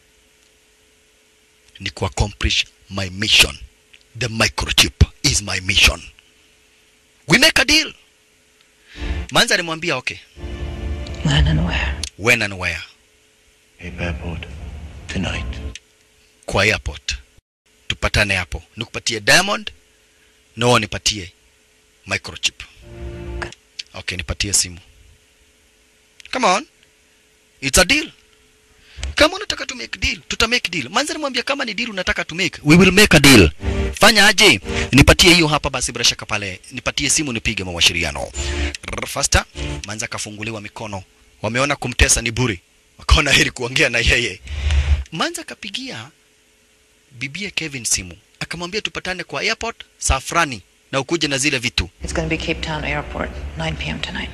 ni kuaccomplish my mission the microchip is my mission we make a deal manza alimwambia okay When and where? when and where Cape Airport. Tonight. kwa airport tupatane hapo nikupatie diamond na wewe nipatie microchip okay nipatie simu come on it's a deal kama unataka to make deal tuta make deal manza nimwambia kama ni deal unataka to make we will make a deal fanya aje nipatie hiyo hapa basi bila shaka pale nipatie simu nipige mawasiliano Rrr, faster manza kafunguliwa mikono wameona kumtesa ni buri wakaona heri kuongea na yeye manza kapigia bibie Kevin simu akamwambia tupatane kwa airport saa fulani na ukuje na zile vitu It's going to be Cape Town Airport, 9 p.m. tonight.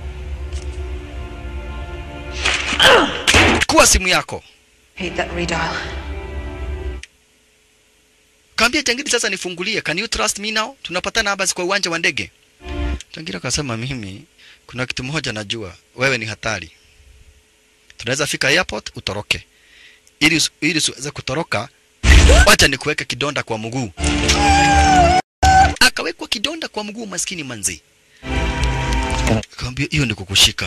kuwa simu yako Hate that redial. kaambia Changiri sasa nifungulie can you trust me now tunapatana hapa kwa uwanja wa ndege Changira akasema mimi kuna kitu moja najua wewe ni hatari tunaweza fika airport utoroke ili usi- ili usiweze kutoroka wacha nikuweke kidonda kwa mguu akawekwa kidonda kwa mguu maskini manzi akamwambia hiyo ni kukushika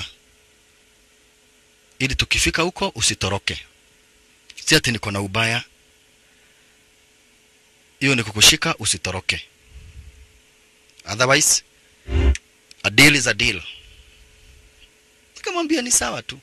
ili tukifika huko usitoroke si ati niko na ubaya hiyo ni kukushika usitoroke otherwise a deal is a deal nikamwambia ni sawa tu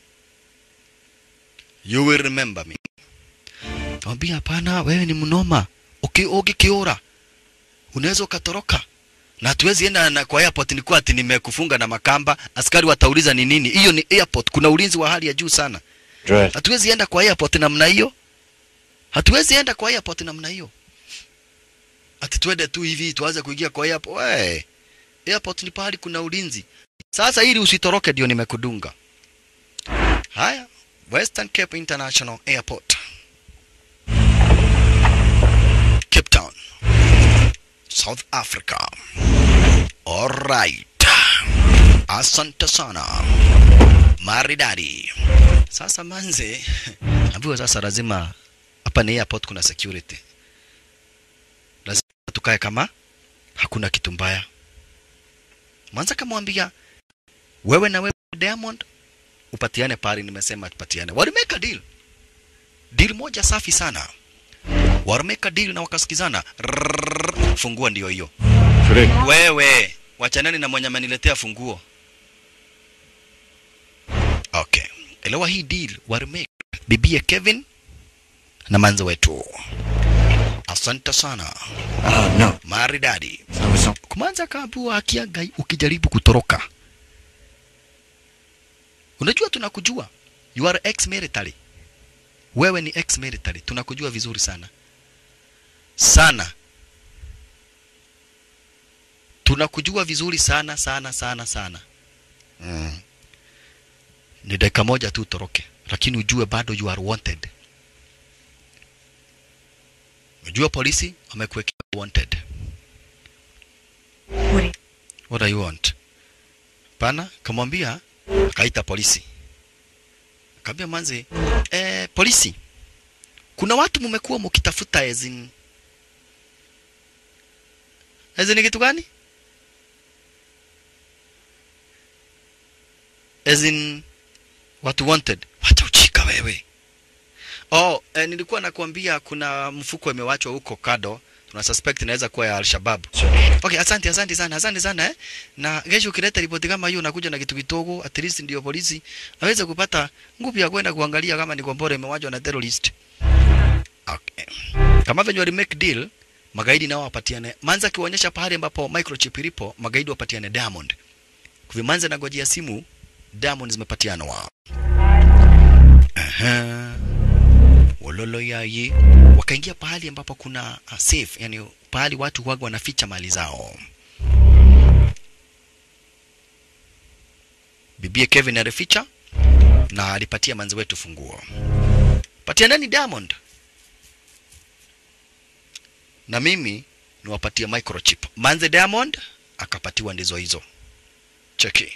you will remember me Mwambia hapana, wewe ni mnoma. Uki ukikiora unaweza ukatoroka. Na hatuwezi enda na kwa airport ni kwa ati nimekufunga na makamba, askari watauliza ni nini. Hiyo ni airport, kuna ulinzi wa hali ya juu sana. Dress. Hatuwezi enda kwa airport namna hiyo. Hatuwezi enda kwa airport namna hiyo. Ati twende tu hivi tuanze kuingia kwa airport. We. Airport ni pahali kuna ulinzi. Sasa ili usitoroke ndio nimekudunga. Haya, Western Cape International Airport. Cape Town, South Africa. Alright. Asante sana. Maridadi. Sasa manze, ambiwa sasa lazima hapa ni airport kuna security. Lazima tukae kama hakuna kitu mbaya. Mwanza kamwambia wewe na wewe Diamond upatiane pari, nimesema tupatiane. Walimeka deal, deal moja safi sana. Walimeka deal na wakasikizana. Rrrr, Fungua ndio hiyo. Wewe wachanani na mwenye ameniletea funguo. Okay, elewa hii deal walimeka bibie Kevin na manzo wetu. Asante sana. Oh, no. Maridadi. Kumanza kaambua akiaga ukijaribu kutoroka. Unajua tunakujua. You are ex military. Wewe ni ex military. Tunakujua vizuri sana. Sana. Tunakujua vizuri sana sana sana sana. Mm. Ni dakika moja tu utoroke, lakini ujue bado you are wanted. Unajua polisi wamekuwekea wanted. What do you want? Pana kamwambia akaita polisi. Akamwambia manzi, eh, polisi. Kuna watu mmekuwa mkitafuta as in as in kitu gani? As in watu wanted. Wacha uchika wewe. Oh, eh, nilikuwa nakwambia kuna mfuko imewachwa huko kado. Tuna suspect inaweza kuwa ya Al-Shabaab. Okay, asante asante sana, asante sana eh. Na kesho ukileta ripoti kama hiyo unakuja na kitu kidogo, at least ndio polisi aweze kupata nguvu ya kwenda kuangalia kama ni kombora imewachwa na terrorist. Okay. Kama venye wali make deal, magaidi nao wapatiane. Manza akionyesha pahali ambapo microchip ilipo, magaidi wapatiane Diamond. Kwa hivyo Manza anangojea simu, Diamond zimepatianwa. Aha. Wololo yaye wakaingia pahali ambapo kuna uh, safe, yani pahali watu waga wanaficha mali zao. Bibie Kevin alificha na alipatia manzi wetu funguo. Patia nani Diamond? Na mimi niwapatie microchip. Manze Diamond akapatiwa ndizo hizo. Cheki.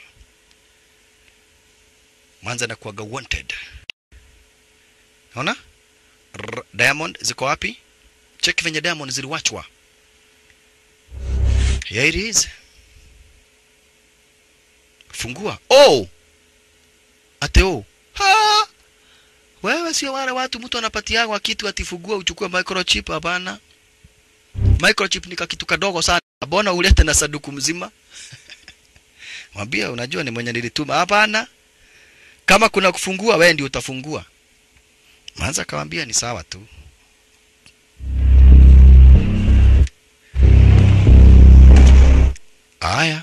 Manze anakuwaga wanted. Unaona? R- Diamond ziko wapi? Cheki venye Diamond ziliwachwa. Here it is. Fungua. Oh! Ate oh. Ha! Wewe sio wale watu mtu anapatiagwa kitu atifungua uchukue microchip hapana. Microchip ni kitu kadogo sana. Mbona ulete na saduku mzima? Mwambie unajua ni mwenye nilituma. Hapana. Kama kuna kufungua wewe ndio utafungua. Manza akamwambia ni sawa tu. Aya.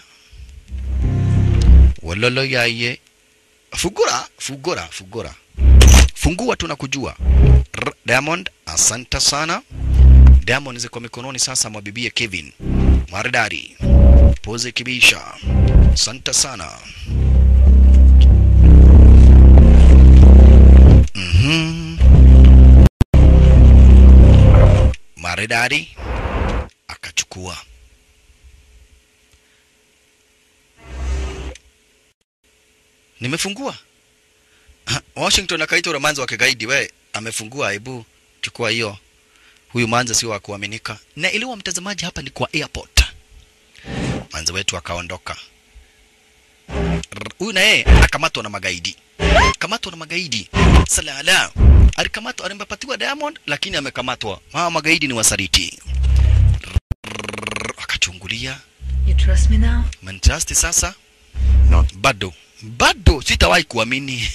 Wololo yaye. Fugura, fugura, fugura. Fungua tu na kujua. R Diamond, asante sana. Diamond ziko mikononi sasa mwa bibie Kevin. Maridadi. Pose kibisha. Asante sana. Mhm. Maridadi akachukua. Nimefungua. Ha, Washington akaita ule manzi wa kigaidi, we amefungua, hebu chukua hiyo. Huyu manzi sio wa kuaminika. Na iliwa mtazamaji, hapa ni kwa airport. Manzi wetu akaondoka. R- Huyu na yeye akamatwa na magaidi kamatwa na magaidi salala alikamatwa alimpatiwa diamond lakini amekamatwa hawa magaidi ni wasaliti Rrrr, akachungulia You trust me now? mantrust sasa no. bado bado sitawahi kuamini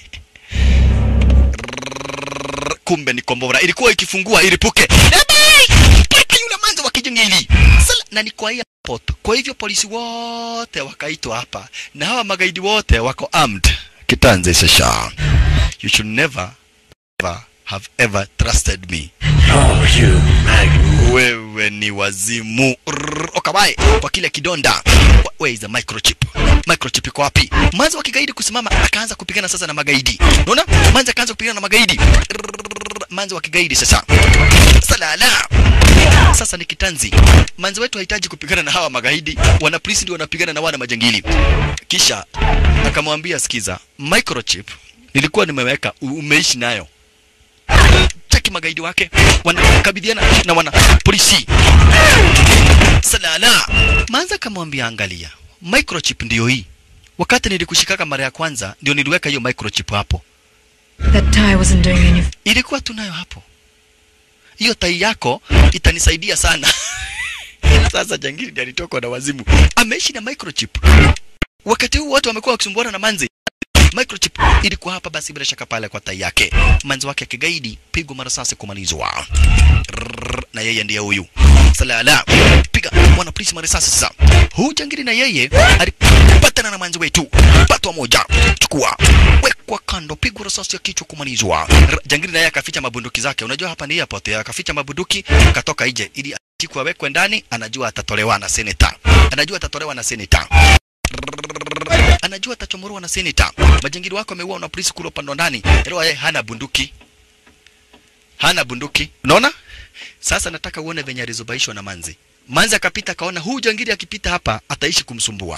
Rrrr, kumbe ni kombora ilikuwa ikifungua ilipuke pata yule manzo wa kijingili Sala, na ni kwa airport kwa hivyo polisi wote wakaitwa hapa na hawa magaidi wote wako armed kitanze sasa you should never ever have ever trusted me Oh, you mag... wewe ni wazimu Rrrr, okabae kwa kile kidonda Wa- where is the microchip microchip iko wapi manzi wa kigaidi kusimama akaanza kupigana sasa na magaidi unaona manzi akaanza kupigana na magaidi Rrrr, manzi wa kigaidi sasa salala sasa ni kitanzi manzi wetu hahitaji kupigana na hawa magaidi wana polisi ndio wanapigana na wana majangili kisha akamwambia sikiza microchip nilikuwa nimeweka u- umeishi nayo cheki magaidi wake wanakabidhiana na wana polisi salala manza akamwambia angalia microchip ndio hii wakati nilikushikaka mara ya kwanza ndio niliweka hiyo microchip hapo That tie wasn't doing anything. ilikuwa tunayo hapo hiyo tai yako itanisaidia sana sasa jangili ndiye alitokwa na wazimu ameishi na microchip wakati huu watu wamekuwa wakisumbuana na manzi microchip ilikuwa hapa basi bila shaka pale kwa tai yake manzi wake kigaidi pigwa marasasi kumalizwa Rrrr, na yeye ndiye huyu salala piga mwana polisi marasasi sasa huu jangili na yeye alipatana na manzi wetu patwa moja chukua wekwa kando pigwa risasi ya kichwa kumalizwa R- jangili naye akaficha mabunduki zake unajua hapa ni airport akaficha mabunduki akatoka nje ili achikwe awekwe ndani anajua atatolewa na senator anajua atatolewa na senator anajua atachomorwa na seneta. Majangili wako ameua na polisi kule upande wa ndani, leo yeye hana bunduki, hana bunduki. Unaona? Sasa nataka uone venye alizobaishwa na Manzi. Manzi akapita akaona huu jangili akipita hapa ataishi kumsumbua,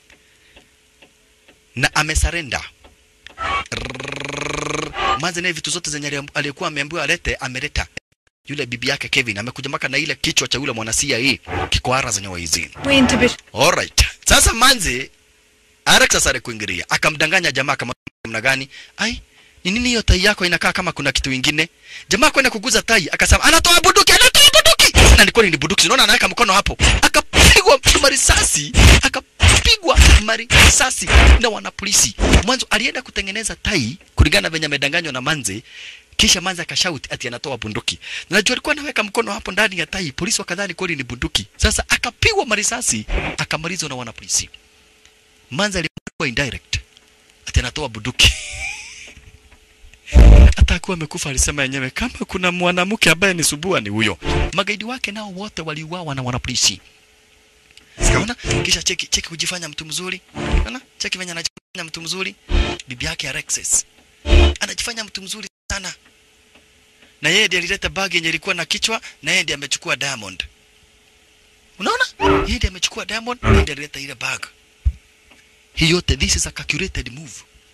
na amesarenda. Rrrr. Manzi naye vitu zote zenye ali- alikuwa ameambiwa alete ameleta. Yule bibi yake Kevin amekuja mpaka na ile kichwa cha yule mwana CIA kikoara zenye hizi. Wait to be. Alright. Sasa Manzi Alex sasa alikuingilia, akamdanganya jamaa kama namna gani? Ai, ni nini hiyo tai yako inakaa kama kuna kitu kingine? Jamaa kwenda kuguza tai, akasema anatoa bunduki, anatoa bunduki. Na ni kweli ni bunduki. Unaona anaweka mkono hapo. Akapigwa marisasi, akapigwa marisasi na wanapolisi. Mwanzo alienda kutengeneza tai kulingana na venye amedanganywa na Manzi. Kisha Manzi akashauti ati anatoa bunduki. Najua alikuwa anaweka mkono hapo ndani ya tai, polisi wakadhani kweli ni bunduki. Sasa akapigwa marisasi, akamalizwa na wanapolisi. Manzi alikuwa indirect ati anatoa bunduki hata akuwa amekufa alisema yenyewe kama kuna mwanamke ambaye ni subua ni huyo. Magaidi wake nao wote waliuawa na wanapolisi. Unaona? Kisha cheki cheki kujifanya mtu mzuri. Unaona? Cheki venye anajifanya mtu mzuri. Bibi yake Alexis anajifanya mtu mzuri sana. Na yeye ndiye alileta bag yenye ilikuwa na kichwa na yeye ndiye amechukua diamond. Unaona? Yeye ndiye amechukua diamond, yeye ndiye alileta ile bag. Hii yote this is a calculated move.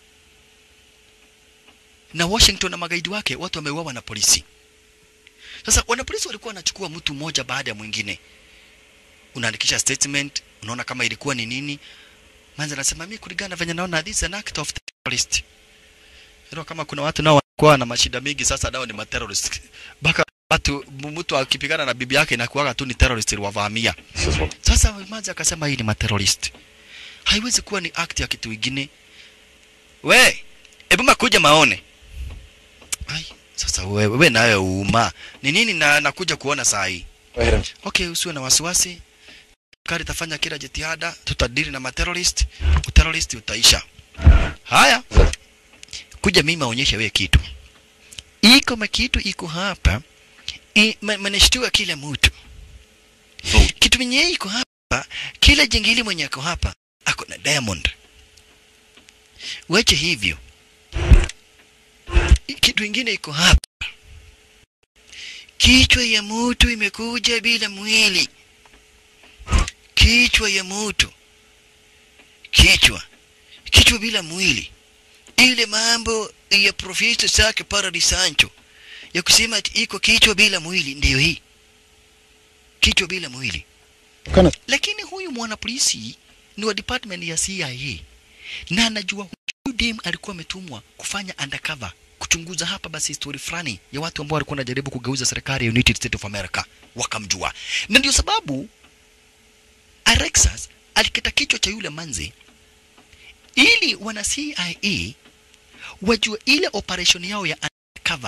Na Washington na magaidi wake watu wameuawa na polisi. Sasa wanapolisi walikuwa wanachukua mtu mmoja baada ya mwingine. Unaandikisha statement, unaona kama ilikuwa ni nini. Manza anasema mimi kulingana na venye naona this is an act of terrorist. Hilo kama kuna watu nao walikuwa na mashida mingi sasa nao ni materrorist. Baka watu mtu akipigana na bibi yake inakuwaga tu ni terrorist wavamia. Sasa Manza akasema hii ni materrorist haiwezi kuwa ni act ya kitu kingine. We, hebu makuja maone. Ai, sasa wewe wewe nayo uma. Ni nini na nakuja kuona saa hii? Okay, usiwe na wasiwasi. Kari tafanya kila jitihada, tutadili na materrorist, uterrorist utaisha. Haya. Kuja mimi maonyeshe wewe kitu. Iko makitu iko hapa. I, ma, manishtua kila mtu. Kitu mwenye iko hapa, kila jingili mwenye ako hapa ako na diamond. Wache hivyo. Kitu ingine iko hapa. Kichwa ya mtu imekuja bila mwili. Kichwa ya mtu. Kichwa. Kichwa bila mwili. Ile mambo ya Profesa Sake Paradi Sancho ya kusema ati iko kichwa bila mwili ndiyo hii. Kichwa bila mwili. Kana. Lakini huyu mwanapolisi ni wa department ya CIA na anajua huyu dem alikuwa ametumwa kufanya undercover kuchunguza hapa basi story fulani ya watu ambao walikuwa wanajaribu kugeuza serikali ya United States of America, wakamjua, na ndio sababu Alexas alikata kichwa cha yule manzi ili wana CIA wajue ile operation yao ya undercover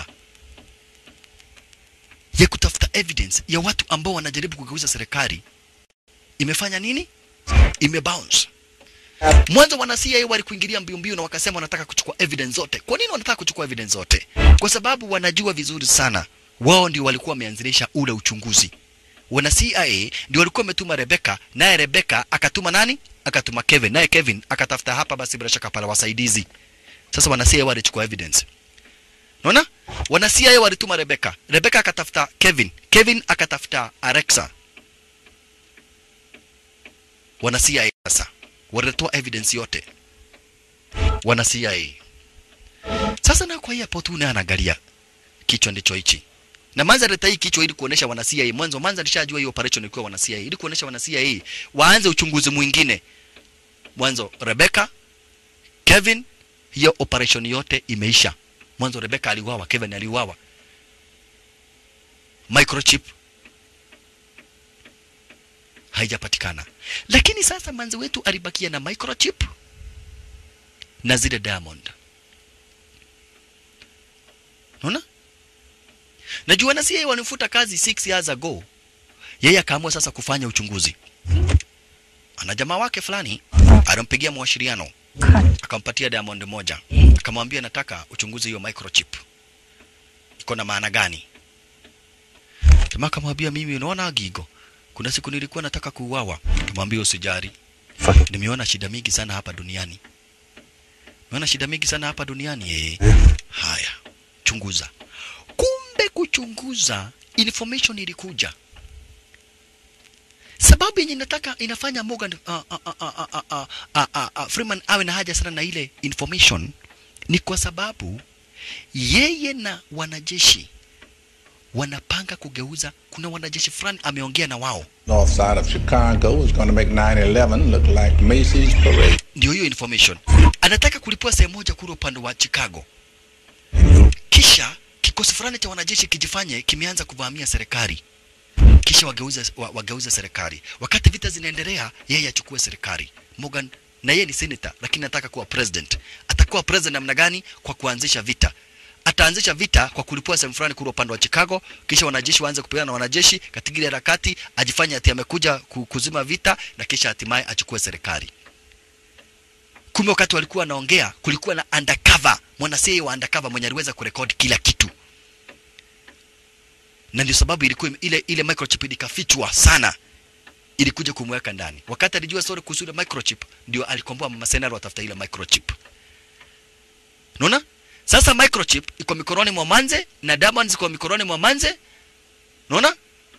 ya kutafuta evidence ya watu ambao wanajaribu kugeuza serikali imefanya nini? Imebounce. Mwanzo wana CIA walikuingilia mbio mbio na wakasema wanataka kuchukua evidence zote. Kwa nini wanataka kuchukua evidence zote? Kwa sababu wanajua vizuri sana wao ndio walikuwa wameanzilisha ule uchunguzi wana CIA ndio walikuwa wametuma Rebecca, naye Rebecca akatuma nani? Akatuma Kevin, naye Kevin akatafuta hapa basi bila shaka pale wasaidizi. Sasa wana CIA walichukua evidence. Unaona? Wana CIA walituma Rebecca. Rebecca akatafuta Kevin. Kevin akatafuta Alexa. Wana CIA sasa. Walitoa evidence yote. Wana CIA. Sasa na kwa hiyo tu anaangalia kichwa ndicho hichi. Na Manza aleta hii kichwa ili kuonesha wana CIA. Mwanzo Manza alishajua hii operation ilikuwa wana CIA. Ili kuonesha wana CIA waanze uchunguzi mwingine. Mwanzo Rebecca, Kevin, hiyo operation yote imeisha. Mwanzo Rebecca aliuawa, Kevin aliuawa. Microchip haijapatikana, lakini sasa manzi wetu alibakia na microchip na zile diamond. Unaona? Najua na CIA wanifuta kazi 6 years ago. Yeye akaamua sasa kufanya uchunguzi. Ana jamaa wake fulani alimpigia mawasiliano akampatia diamond moja, akamwambia nataka uchunguzi hiyo microchip iko na maana gani. Jamaa akamwambia mimi, unaona Gigo, kuna siku nilikuwa nataka kuuawa. Tumwambie usijari, nimeona shida mingi sana hapa duniani, nimeona shida mingi sana hapa duniani eh. Haya, chunguza. Kumbe kuchunguza information ilikuja sababu yenye nataka inafanya Morgan uh, uh, uh, uh, uh, uh, uh, uh, uh, Freeman awe na haja sana na ile information ni kwa sababu yeye na wanajeshi wanapanga kugeuza. Kuna wanajeshi fulani ameongea na wao, North side of Chicago is going to make 9/11 look like Macy's parade. ndio hiyo information. Anataka kulipua sehemu moja kule upande wa Chicago, kisha kikosi fulani cha wanajeshi kijifanye kimeanza kuvamia serikali kisha wageuze, wa, wageuze serikali. Wakati vita zinaendelea, yeye achukue serikali. Morgan na yeye ni senator, lakini anataka kuwa president. Atakuwa president namna gani? Kwa kuanzisha vita. Ataanzisha vita kwa kulipua sehemu fulani kule upande wa Chicago, kisha wanajeshi waanze kupigana na wanajeshi katika ile harakati, ajifanye ati amekuja ku- kuzima vita, na kisha hatimaye achukue serikali. Kumbe wakati walikuwa wanaongea, kulikuwa na undercover, mwana CIA wa undercover mwenye aliweza kurekodi kila kitu na ndio sababu ilikuwa ile ile microchip ikafichwa sana ilikuja kumweka ndani. Wakati alijua story kuhusu ile microchip, ndio alikomboa mama Senaro watafuta ile microchip. Unaona? Sasa microchip iko mikononi mwa Manze na diamonds iko mikononi mwa Manze. Unaona?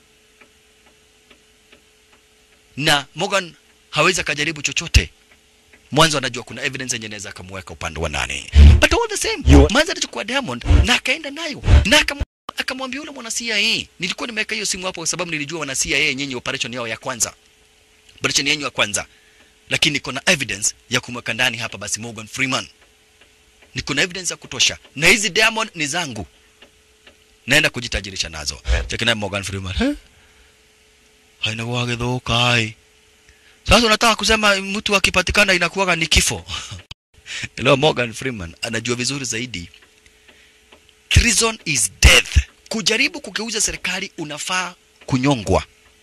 Na Morgan hawezi akajaribu chochote. Mwanzo anajua kuna evidence yenye inaweza akamweka upande wa nani. But all the same, Manze alichukua diamond na akaenda nayo na akam akamwambia yule mwana CIA, nilikuwa nimeweka hiyo simu hapo kwa sababu nilijua wana CIA nyinyi operation yao ya kwanza, operation yenu ya kwanza, lakini niko na evidence ya kumweka ndani hapa basi Morgan Freeman, niko na evidence ya kutosha, na hizi diamond ni zangu, naenda kujitajirisha nazo. Chekina Morgan Freeman, he haina wage dhokai. Sasa unataka kusema mtu akipatikana inakuwaga ni kifo? Leo Morgan Freeman anajua vizuri zaidi treason is death. Kujaribu kugeuza serikali unafaa kunyongwa,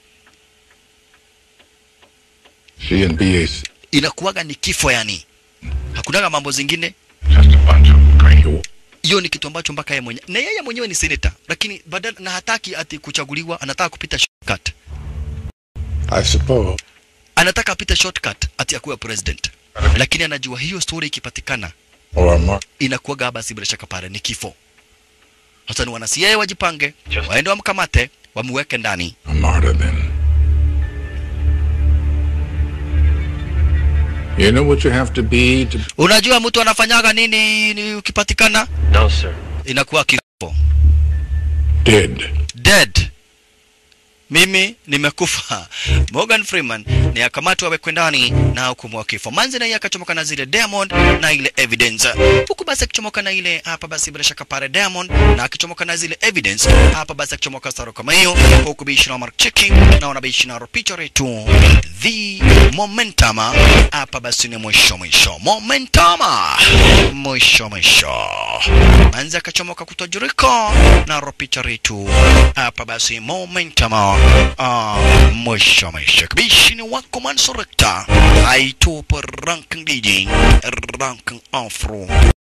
She and BAC. inakuwaga ni kifo, yani hakunaga mambo zingine. Hiyo ni kitu ambacho mpaka yeye mwenyewe na yeye mwenyewe ni senator, lakini badala na hataki ati kuchaguliwa, anataka kupita shortcut, I suppose. anataka apite shortcut ati akuwe president, lakini anajua hiyo story ikipatikana Or Mark. inakuwaga basi bila shaka pale ni kifo. Sasa ni wana CIA wajipange, waende wamkamate, wamweke ndani. A martyr then. You know what you have to be to Unajua mtu anafanyaga nini ni ukipatikana? No, sir. Inakuwa kifo. dead. Dead. Mimi nimekufa. Morgan Freeman ni akamatwa awekwe ndani na hukumu wa kifo. Manzi naye akachomoka na zile Diamond na ile evidence. Huku basi akichomoka na ile hapa basi bila shaka pale Diamond na akichomoka na zile evidence hapa basi akichomoka staro kama hiyo huku bishi na Mark checking na wanabishi na picha yetu the momentum hapa basi ni mwisho mwisho momentum mwisho mwisho manzi akachomoka kutojurika na picha yetu hapa basi momentum ah, mwisho mwisho bishi ni wako mansorekta aitupo ranking DJ ranking afro